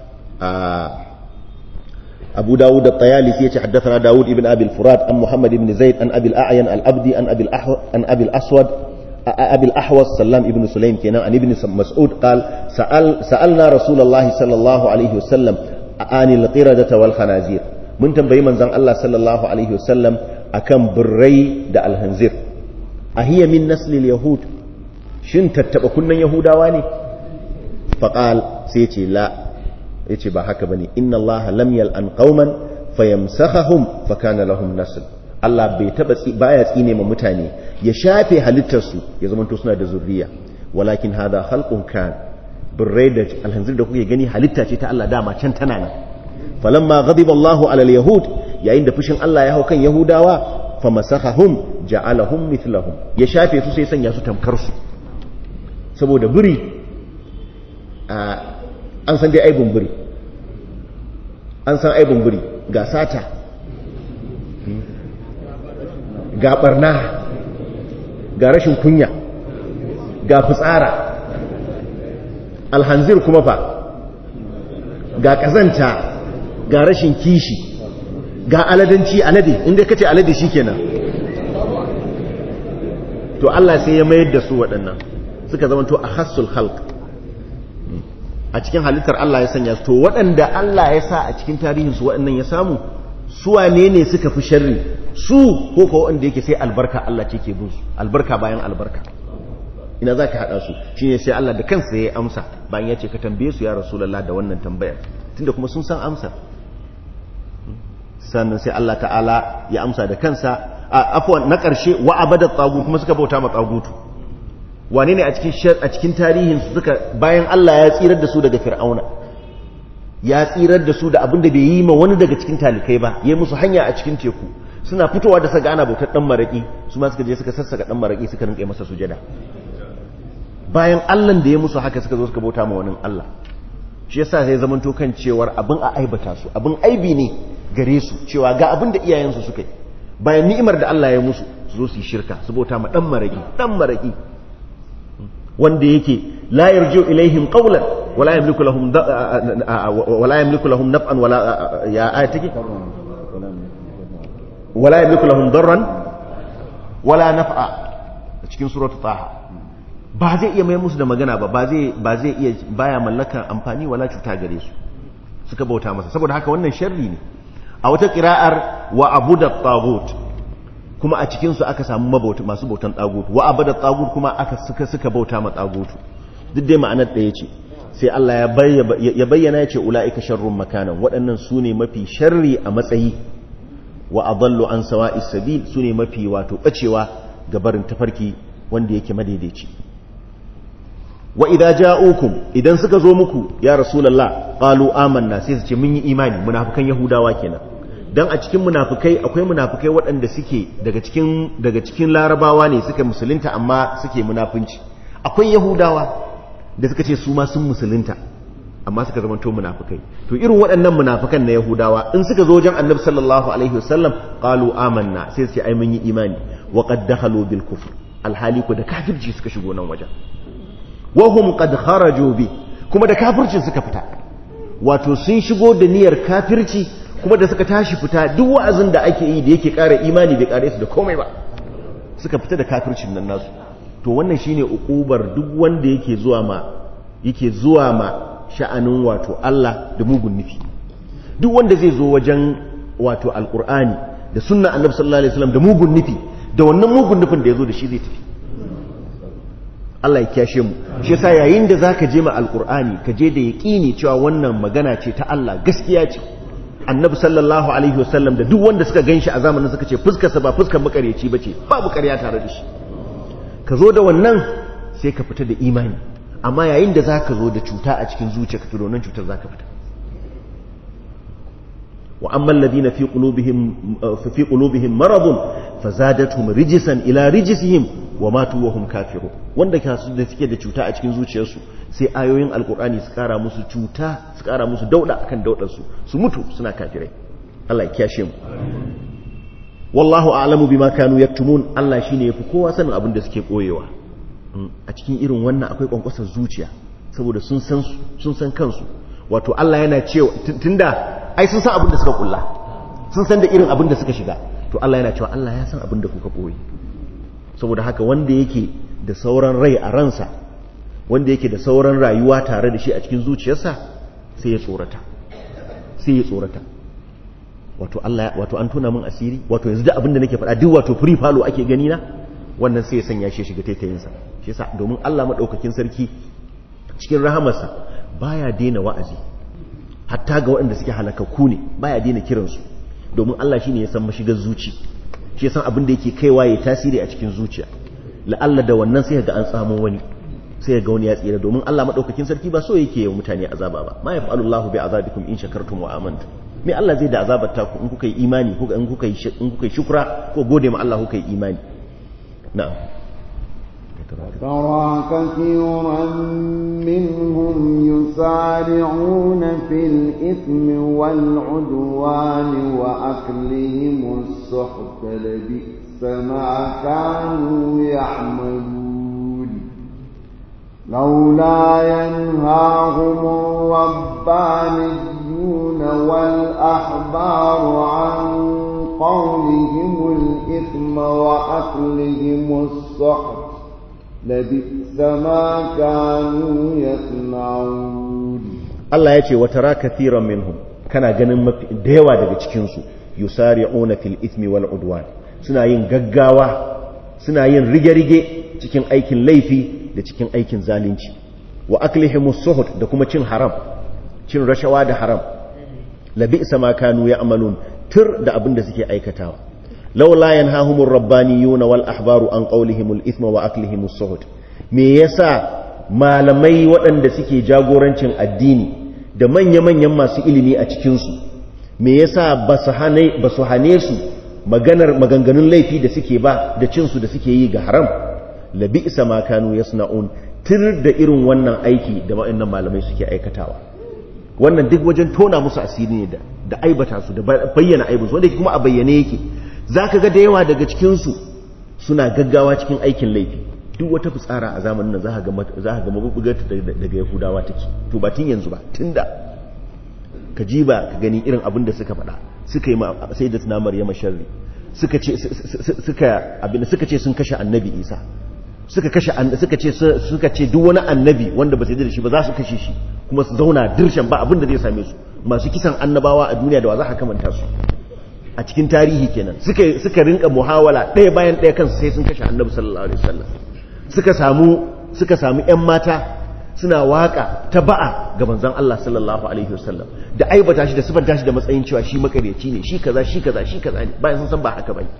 abu dawud at-tayalisi yace haddathana dawud ibn abi al-furat an muhammad ibn zaid an abi al-a'yan al-abdi an abi an abi al-aswad abi al-ahwas sallam ibn sulaim kenan an ibn mas'ud qal sa'al sa'alna rasulullahi sallallahu alaihi wasallam anil qiradata wal khanazir mun tambayi manzon Allah sallallahu alaihi wasallam akan birrai da alhanzir ahiya min nasli yahud shin tattaba kunnan yahudawa ne faqal sai ce la yace ba haka bane inna allaha lam yal'an qauman fayamsakhahum fakana lahum nasl Allah bai taba baya tsine ma mutane ya shafe halittarsu ya zama to suna da zurriya walakin hada khalqun kan birrai da alhanzir da kuke gani halitta ce ta Allah dama can tana nan falamma ghadiba Allahu ala yahud yayin da fushin Allah ya hau kan yahudawa famasakhahum ja'alahum mithlahum ya shafe su sai sanya su tamkar su saboda biri an san dai aibun biri an san aibun biri ga sata ga barna ga rashin kunya ga fitsara alhanzir kuma fa ga kazanta ga rashin kishi ga aladanci alade inda kace alade shikenan to Allah sai ya mayar da su waɗannan suka zama to ahassul khalq a cikin halittar Allah ya sanya su to waɗanda Allah ya sa a cikin tarihin su waɗannan ya samu su wane ne suka fi sharri su ko ko wanda yake sai albarka Allah ce ke bin su albarka bayan albarka ina za ka haɗa su shi ne sai Allah da kansa ya amsa bayan ya ce ka tambaye su ya rasulallah da wannan tambayar tunda kuma sun san amsa sannan sai Allah ta'ala ya amsa da kansa afwan na ƙarshe wa abada tsagut kuma suka bauta ma tsagutu wane ne a cikin a cikin tarihin su suka bayan Allah ya tsirar da su daga fir'auna ya tsirar da su da abin da bai yi ma wani daga cikin talikai ba ya musu hanya a cikin teku suna fitowa da saga ana bautar dan maraki su ma suka je suka sassaka dan maraki suka rinƙe masa sujada bayan Allahn da ya musu haka suka zo suka bauta ma wani Allah shi yasa sai zaman to kan cewar abin a aibata su abin aibi ne gare su cewa ga abin da iyayensu suka yi bayan ni'imar da Allah ya musu su zo su yi shirka su bauta ma dan maraki dan maraki wanda yake la yarju ilaihim qawlan wala yamliku lahum wala yamliku lahum naf'an wala ya ayatiki wala yamliku lahum darran wala naf'a cikin suratul taha ba zai iya mai musu da magana ba ba zai iya baya mallakar amfani wala cuta gare su suka bauta masa saboda haka wannan sharri ne a wata kira'ar wa abuda tagut kuma a cikinsu aka samu mabauta masu bautan tagut wa abuda tagut kuma aka suka suka bauta ma tagutu duk dai ma'anar ɗaya ce sai Allah ya bayyana ya ce ula'ika sharrun makanan waɗannan su ne mafi sharri a matsayi wa adallu an sawa'is sabil su ne mafi wato bacewa ga barin tafarki wanda yake madaidaici wa idza ja'ukum idan suka zo muku ya rasulullah qalu amanna sai su ce mun yi imani munafikan yahudawa kenan dan a cikin munafikai akwai munafikai waɗanda suke daga cikin daga cikin larabawa ne suka musulunta amma suke munafunci akwai yahudawa da suka ce su ma sun musulunta amma suka zama to munafikai to irin waɗannan munafikan na yahudawa in suka zo wajen annabi sallallahu alaihi wasallam qalu amanna sai su ce ai mun yi imani wa qad dakhalu bil kufr alhali ko da kafirci suka shigo nan wajen wahum qad kharaju bi kuma da kafircin suka fita wato sun shigo da niyyar kafirci kuma da suka tashi fita duk wa'azin da ake yi da yake ƙara imani bai ƙare su da komai ba suka fita da kafircin nan nasu to wannan shine ukubar duk wanda yake zuwa ma yake zuwa ma sha'anin wato Allah da mugun nufi duk wanda zai zo wajen wato alqur'ani da sunna annabi sallallahu alaihi wasallam da mugun nufi da wannan mugun nufin da yazo da shi zai tafi Allah ya kyashe mu shi yasa yayin da zaka je ma alqur'ani ka je da yaqini cewa wannan magana ce ta Allah gaskiya ce annabi sallallahu alaihi wasallam da duk wanda suka ganshi a zamanin suka ce fuskar sa ba fuskar makareci bace babu ƙarya tare da shi ka zo da wannan sai ka fita da imani amma yayin da zaka zo da cuta a cikin zuciyarka to wannan cutar zaka fita wa amma alladhina fi qulubihim fi qulubihim maradun fazadatuhum rijsan ila rijsihim wa matu wa hum kafirun wanda kasu da suke da cuta a cikin zuciyarsu sai ayoyin alkur'ani su kara musu cuta su kara musu dauda akan daudar su su mutu suna kafirai Allah ya kiyashe mu wallahu a'lamu bima kanu yaktumun Allah shine yafi kowa sanin abin da suke koyewa a cikin irin wannan akwai kwankwasar zuciya saboda sun san sun san kansu wato Allah yana cewa tunda ai sun san abin da suka kulla sun san da irin abin da suka shiga to Allah yana cewa Allah ya san abin da kuka koyi saboda haka wanda yake da sauran rai a ransa wanda yake da sauran rayuwa tare da shi a cikin zuciyarsa sai ya tsorata sai ya tsorata wato Allah wato an tona min asiri wato yanzu da abin da nake faɗa duk wato free falo ake gani na wannan sai ya sanya shi shiga taitayin sa shi yasa domin Allah madaukakin sarki cikin rahamarsa baya daina wa'azi hatta ga waɗanda suke halakakku ne baya daina kiransu domin Allah shine ya san mashigar zuci shi san abin da yake kaiwa ya tasiri a cikin zuciya la'alla da wannan sai ga an samu wani sai ga wani ya tsira domin Allah madaukakin sarki ba so yake yi mutane azaba ba ma yaf'alullahu bi azabikum in shakartum wa amantum me Allah zai da azabar ta ku in kuka yi imani ko in kuka yi in kuka yi shukra ko gode ma Allah kuka yi imani na'am ترى كثيرا منهم يسارعون في الإثم والعدوان وأكلهم السحت لبئس ما كانوا يعملون لولا ينهاهم الربانيون والأحبار عن قولهم الإثم وأكلهم السحت لبئس ما كانوا يصنعون Allah ya ce wata ra kathiran minhum kana ganin mafi da yawa daga cikinsu yusari'una fil ithmi wal udwan suna yin gaggawa suna yin rige-rige cikin aikin laifi da cikin aikin zalunci wa aklihimus suhut da kuma cin haram cin rashawa da haram labi'sa ma kanu ya'malun tur da abin da suke aikatawa laula yanhahumur rabbaniyuna wal ahbaru an qawlihimul ithma wa aklihimus suhut me yasa malamai waɗanda suke jagorancin addini da manya-manyan masu ilimi a cikinsu me yasa ba su hane su maganar maganganun laifi da suke ba da cinsu da suke yi ga haram labi isa ma kanu yasna'un tir da irin wannan aiki da waɗannan malamai suke aikatawa wannan duk wajen tona musu asiri ne da aibata su da bayyana aibinsu wanda kuma a bayyane yake zaka ga da yawa daga cikinsu suna gaggawa cikin aikin laifi duk wata fitsara a zamanin nan za ka ga mabubugar daga yahudawa take to ba tun yanzu ba tun da ka ji ba ka gani irin abin da suka faɗa suka yi sai da tuna maryama sharri suka ce suka abin suka ce sun kashe annabi isa suka kashe suka ce suka ce duk wani annabi wanda ba sai da shi ba za su kashe shi kuma su zauna dirshan ba abin da zai same su masu kisan annabawa a duniya da wa za ka kamanta su a cikin tarihi kenan suka suka rinka muhawala ɗaya bayan ɗaya kansu sai sun kashe annabi sallallahu alaihi wasallam suka samu suka samu ƴan mata suna waka ta ba'a ga manzon Allah sallallahu alaihi wasallam da aibata shi da sifanta shi da matsayin cewa shi makareci ne shi kaza shi kaza shi kaza ne bayan sun san ba haka bane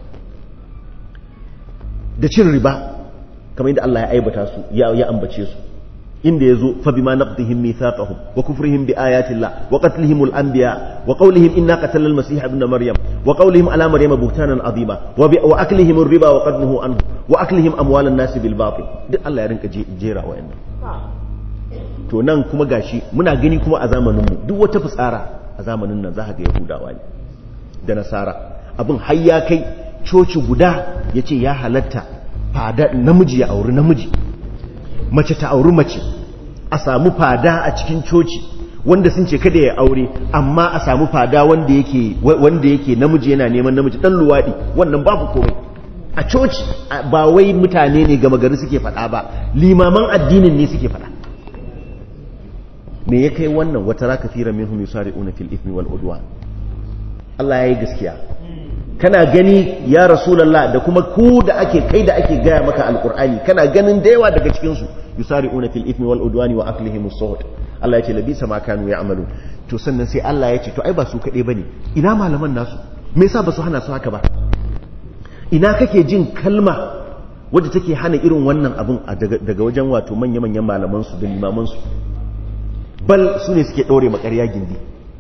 da cin riba kamar yadda Allah ya aibata su ya ya ambace su inda yazo fa bima naqdihim mithaqahum wa kufrihim bi ayati Allah wa qatlihim al-anbiya wa qawlihim inna qatalna al-masih ibn maryam wa qawlihim ala maryam buhtanan azima wa aklihim ar-riba wa qadnuhu anhu wa aklihim amwal an-nas bil batil duk Allah ya rinka jera wa'annan to nan kuma gashi muna gani kuma a zamanin mu duk wata fitsara a zamanin nan za ka ga yahudawa ne da nasara abin har ya kai coci guda yace ya halatta fada namiji ya auri namiji mace ta auri mace a samu fada a cikin coci wanda sun ce kada ya aure amma a samu fada wanda yake wanda yake namiji yana neman namiji dan luwadi wannan babu komai a coci ba wai mutane ne gama gari suke faɗa ba limaman addinin ne suke faɗa me ya kai wannan wata raka fira minhum yusari'una fil ithmi wal udwan Allah yayi gaskiya kana gani ya rasulullah da kuma ku da ake kai da ake gaya maka alqur'ani kana ganin da yawa daga cikin su yusari'una fil ithmi wal udwani wa aklihim as-suhut Allah ya ce labisa ma kanu ya'malu to sannan sai Allah ya ce to ai ba su kade bane ina malaman nasu me yasa ba su hana su haka ba ina kake jin kalma wadda take hana irin wannan abin daga wajen wato manya-manyan malaman su da limaman su bal su ne suke ɗaure makarya gindi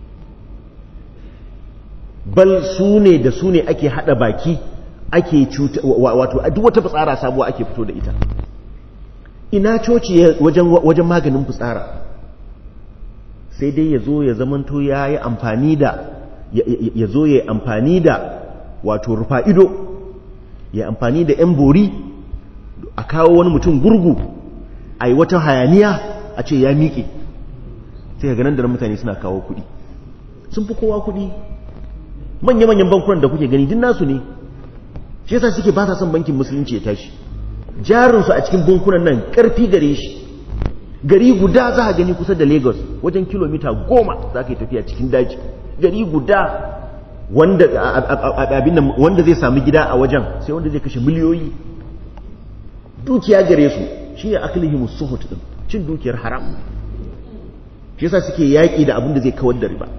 bal su ne da su ne ake haɗa baki ake cuta wato duk wata fitsara sabuwa ake fito da ita ina coci wajen maganin fitsara sai dai ya zo ya zamanto ya yi amfani da ya zo ya yi amfani da wato rufa ido ya amfani da 'yan bori a kawo wani mutum gurgu a yi wata hayaniya a ce ya miƙe sai ga ganin da mutane suna kawo kuɗi sun fi kowa kuɗi manya-manyan bankunan da kuke gani din nasu ne shi yasa suke ba sa son bankin musulunci ya tashi jarinsu a cikin bankunan nan ƙarfi gare shi gari guda za a gani kusa da lagos wajen kilomita goma za ka yi tafiya cikin daji gari guda wanda abin wanda zai sami gida a wajen sai wanda zai kashe miliyoyi dukiya gare su shi ne aklihimus suhut din cin dukiyar haram shi yasa suke yaƙi da abin da zai kawar da riba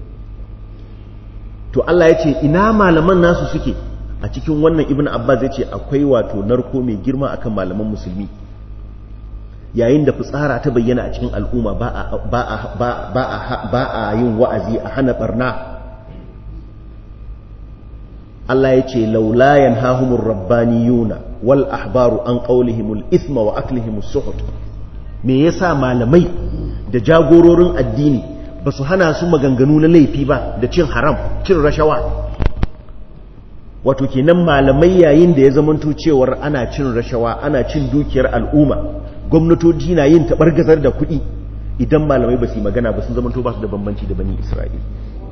to Allah ya ce ina malaman nasu suke a cikin wannan ibn abbas zai ce akwai wato narko mai girma akan malaman musulmi yayin da fitsara ta bayyana a cikin al'umma ba a yin wa'azi a hana barna Allah ya ce laulayan hahumur rabbaniyuna wal ahbaru an qawlihimul isma wa aklihimus suhut me yasa malamai da jagororin addini ba su hana su maganganu na laifi ba da cin haram cin rashawa wato kenan malamai yayin da ya zamanto cewar ana cin rashawa ana cin dukiyar al'umma gwamnatoci na yin taɓargazar da kuɗi idan malamai ba su yi magana ba sun zamanto ba su da bambanci da bani isra'il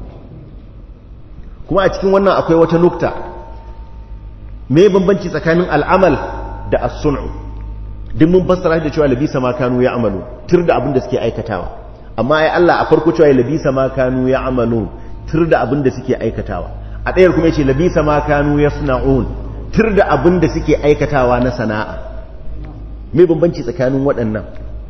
kuma a cikin wannan akwai wata nukta me bambanci tsakanin al'amal da as-sun'u duk mun fassara da cewa labisa ma kanu ya amalu tur da abin da suke aikatawa amma ai Allah a farko cewa labisa ma kanu ya amalu tur da abin da suke aikatawa a ɗayar kuma yace labisa ma kanu yasna'un tur da abin da suke aikatawa na sana'a me bambanci tsakanin waɗannan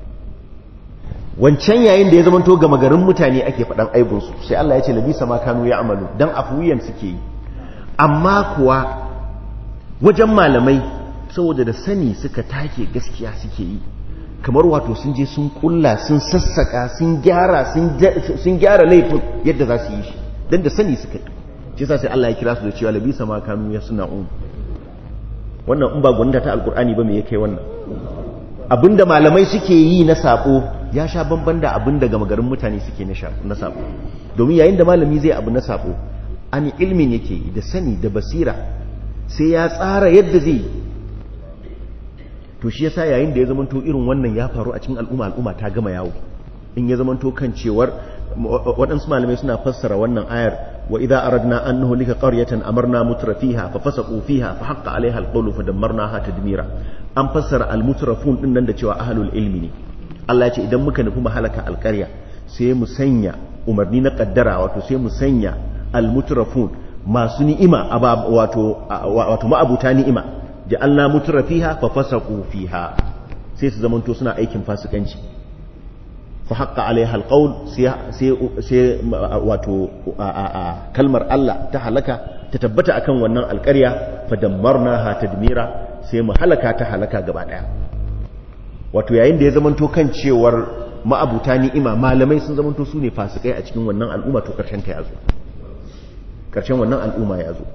wancan yayin da ya zama to gama garin mutane ake faɗan aibinsu sai Allah ya ce labisa ma kanu ya amalu dan afuwiyan suke yi amma kuwa wajen malamai saboda da sani suka take gaskiya suke yi kamar wato sun je sun kulla sun sassaka sun gyara sun gyara laifin yadda za su yi shi don da sani suka yi shi sa sai Allah ya kira su da cewa labisa ma kanu ya suna un wannan in ba gwanda ta alkur'ani ba me ya kai wannan abinda malamai suke yi na sabo ya sha bamban da abinda gama garin mutane suke na sabo domin yayin da malami zai abu na sabo an ilmin yake yi da sani da basira sai ya tsara yadda zai to shi yasa yayin da ya zamanto irin wannan ya faru a cikin al'umma al'umma ta gama yawo in ya zamanto kan cewar waɗansu malamai suna fassara wannan ayar wa idza aradna an nuhlika qaryatan amarna mutrafiha fa fasaqu fiha fa haqqa alaiha alqawlu fa dammarnaha tadmira an fassara almutrafun din nan da cewa ahlul ilmi ne Allah ya ce idan muka nufi mahalaka alqarya sai mu sanya umarni na kaddara wato sai mu sanya almutrafun masu ni'ima wato wato ma'abuta ni'ima ja'alna mutrafiha fa fasaqu fiha sai su zamanto suna aikin fasikanci fa haqqa alaiha alqawl sai sai wato kalmar Allah ta halaka ta tabbata akan wannan alƙarya fa dammarnaha tadmira sai mu halaka ta halaka gaba daya wato yayin da ya zamanto kan cewar ma'abuta ni'ima malamai sun zamanto su ne fasikai a cikin wannan al'umma to karshen ta yazo karshen wannan al'umma ya zo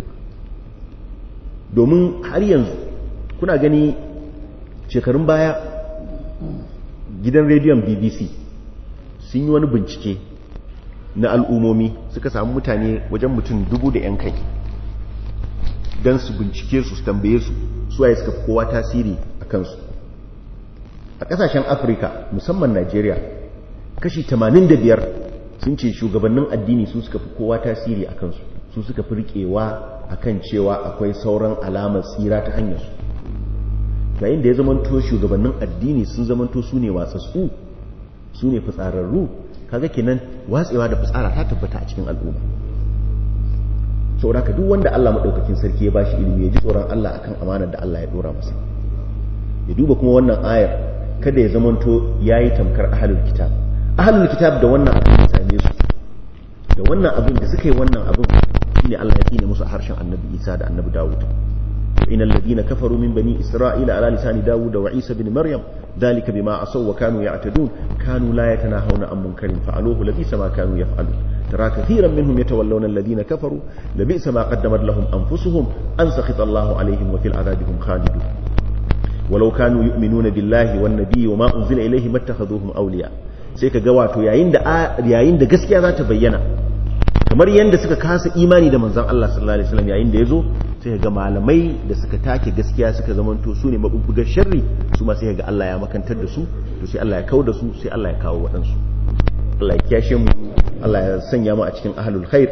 domin har yanzu kuna gani shekarun baya gidan rediyon bbc sun yi wani bincike na al'ummomi suka samu mutane wajen mutum dubu da 'yan kai don su bincike su su tambaye su suwaye suka fi kowa tasiri a kansu a kasashen afirka musamman najeriya kashi 85 sun ce shugabannin addini su suka fi kowa tasiri a kansu su suka fi riƙewa a kan cewa akwai sauran alamar tsira ta hanyarsu yayin da ya zamanto shugabannin addini sun zamanto su ne watsatsu su ne fitsararru kaga kenan watsewa da fitsara ta tabbata a cikin al'umma saboda ka duk wanda Allah madaukakin sarki ya bashi ilimi ya ji tsoron Allah akan amanar da Allah ya dora masa ya duba kuma wannan ayar kada ya zamanto yayi tamkar ahlul kitab ahlul kitab da wannan abin da same su da wannan abin da suka yi wannan abin shine Allah ya tsine musu a harshen Annabi Isa da Annabi Dawud إن الذين كفروا من بني إسرائيل على لسان داود وعيسى بن مريم ذلك بما عصوا وكانوا يعتدون كانوا لا يتناهون عن منكر فعلوه لبئس ما كانوا يفعلون ترى كثيرا منهم يتولون الذين كفروا لبئس ما قدمت لهم أنفسهم أن سخط الله عليهم وفي العذاب هم خالدون ولو كانوا يؤمنون بالله والنبي وما أنزل إليه ما اتخذوهم أولياء سيكا قواتو يعين دا, يعين دا قسكي ذات بينا kamar yadda suka kasa imani da manzon Allah sallallahu alaihi wasallam yayin da yazo sai ga malamai da suka take gaskiya suka zamanto su ne mabubbugar sharri su ma sai ga Allah ya makantar da su to sai Allah ya kawo da su sai Allah ya kawo waɗansu Allah ya kiyashe mu Allah ya sanya mu a cikin ahlul khair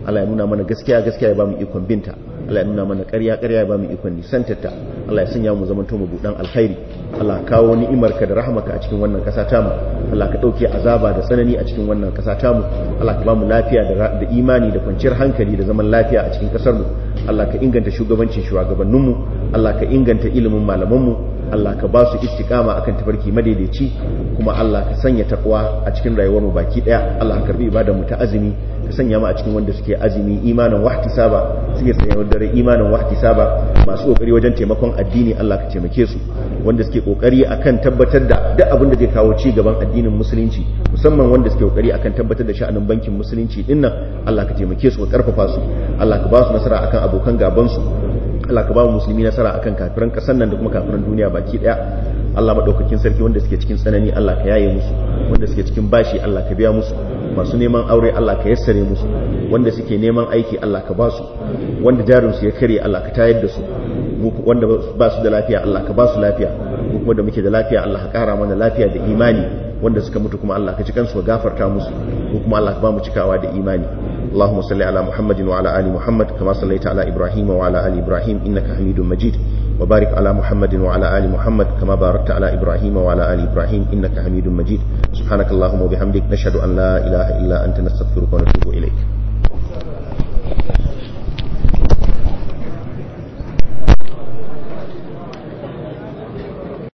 Allah ya nuna mana gaskiya gaskiya ya ba mu ikon binta Allah ya nuna mana ƙarya ƙarya ya ba mu ikon nisantarta Allah ya sanya mu zaman to mu budan alkhairi Allah kawo ni'imarka da rahmaka a cikin wannan ƙasa tamu Allah ka ɗauke azaba da tsanani a cikin wannan ƙasa tamu Allah ka ba mu lafiya da imani da kwanciyar hankali da zaman lafiya a cikin ƙasar mu Allah ka inganta shugabancin shugabanninmu Allah ka inganta ilimin malamanmu Allah ka ba su istiqama akan tafarki madaidaici kuma Allah ka sanya takwa a cikin rayuwar mu baki daya Allah ka karbi ibadar mu ta azumi ka sanya mu a cikin wanda suke azumi imanin wahtisaba suke sanya dare imanin wahtisaba masu kokari wajen taimakon addini Allah ka taimake su wanda suke kokari akan tabbatar da duk abin da zai kawo ci gaban addinin musulunci musamman wanda suke kokari akan tabbatar da sha'anin bankin musulunci dinnan Allah ka taimake su ka karfafa su Allah ka ba su nasara akan abokan gaban su Allah ka ba mu musulmi nasara akan kafiran kasar nan da kuma kafiran duniya baki daya Allah madaukakin sarki wanda suke cikin tsanani Allah ka yaye musu wanda suke cikin bashi Allah ka biya musu masu neman aure Allah ka yassare musu wanda suke neman aiki Allah ka ba su wanda jarin su ya kare Allah ka tayar da su wanda ba su da lafiya Allah ka ba su lafiya mu kuma da muke da lafiya Allah ka kara mana lafiya da imani wanda suka mutu kuma Allah ka ci kansu ka gafarta musu mu kuma Allah ka ba mu cikawa da imani اللهم صل على محمد وعلى آل محمد كما صليت على إبراهيم وعلى آل إبراهيم إنك حميد مجيد وبارك على محمد وعلى آل محمد كما باركت على إبراهيم وعلى آل إبراهيم إنك حميد مجيد سبحانك اللهم وبحمدك نشهد أن لا إله إلا أنت نستغفرك ونتوب إليك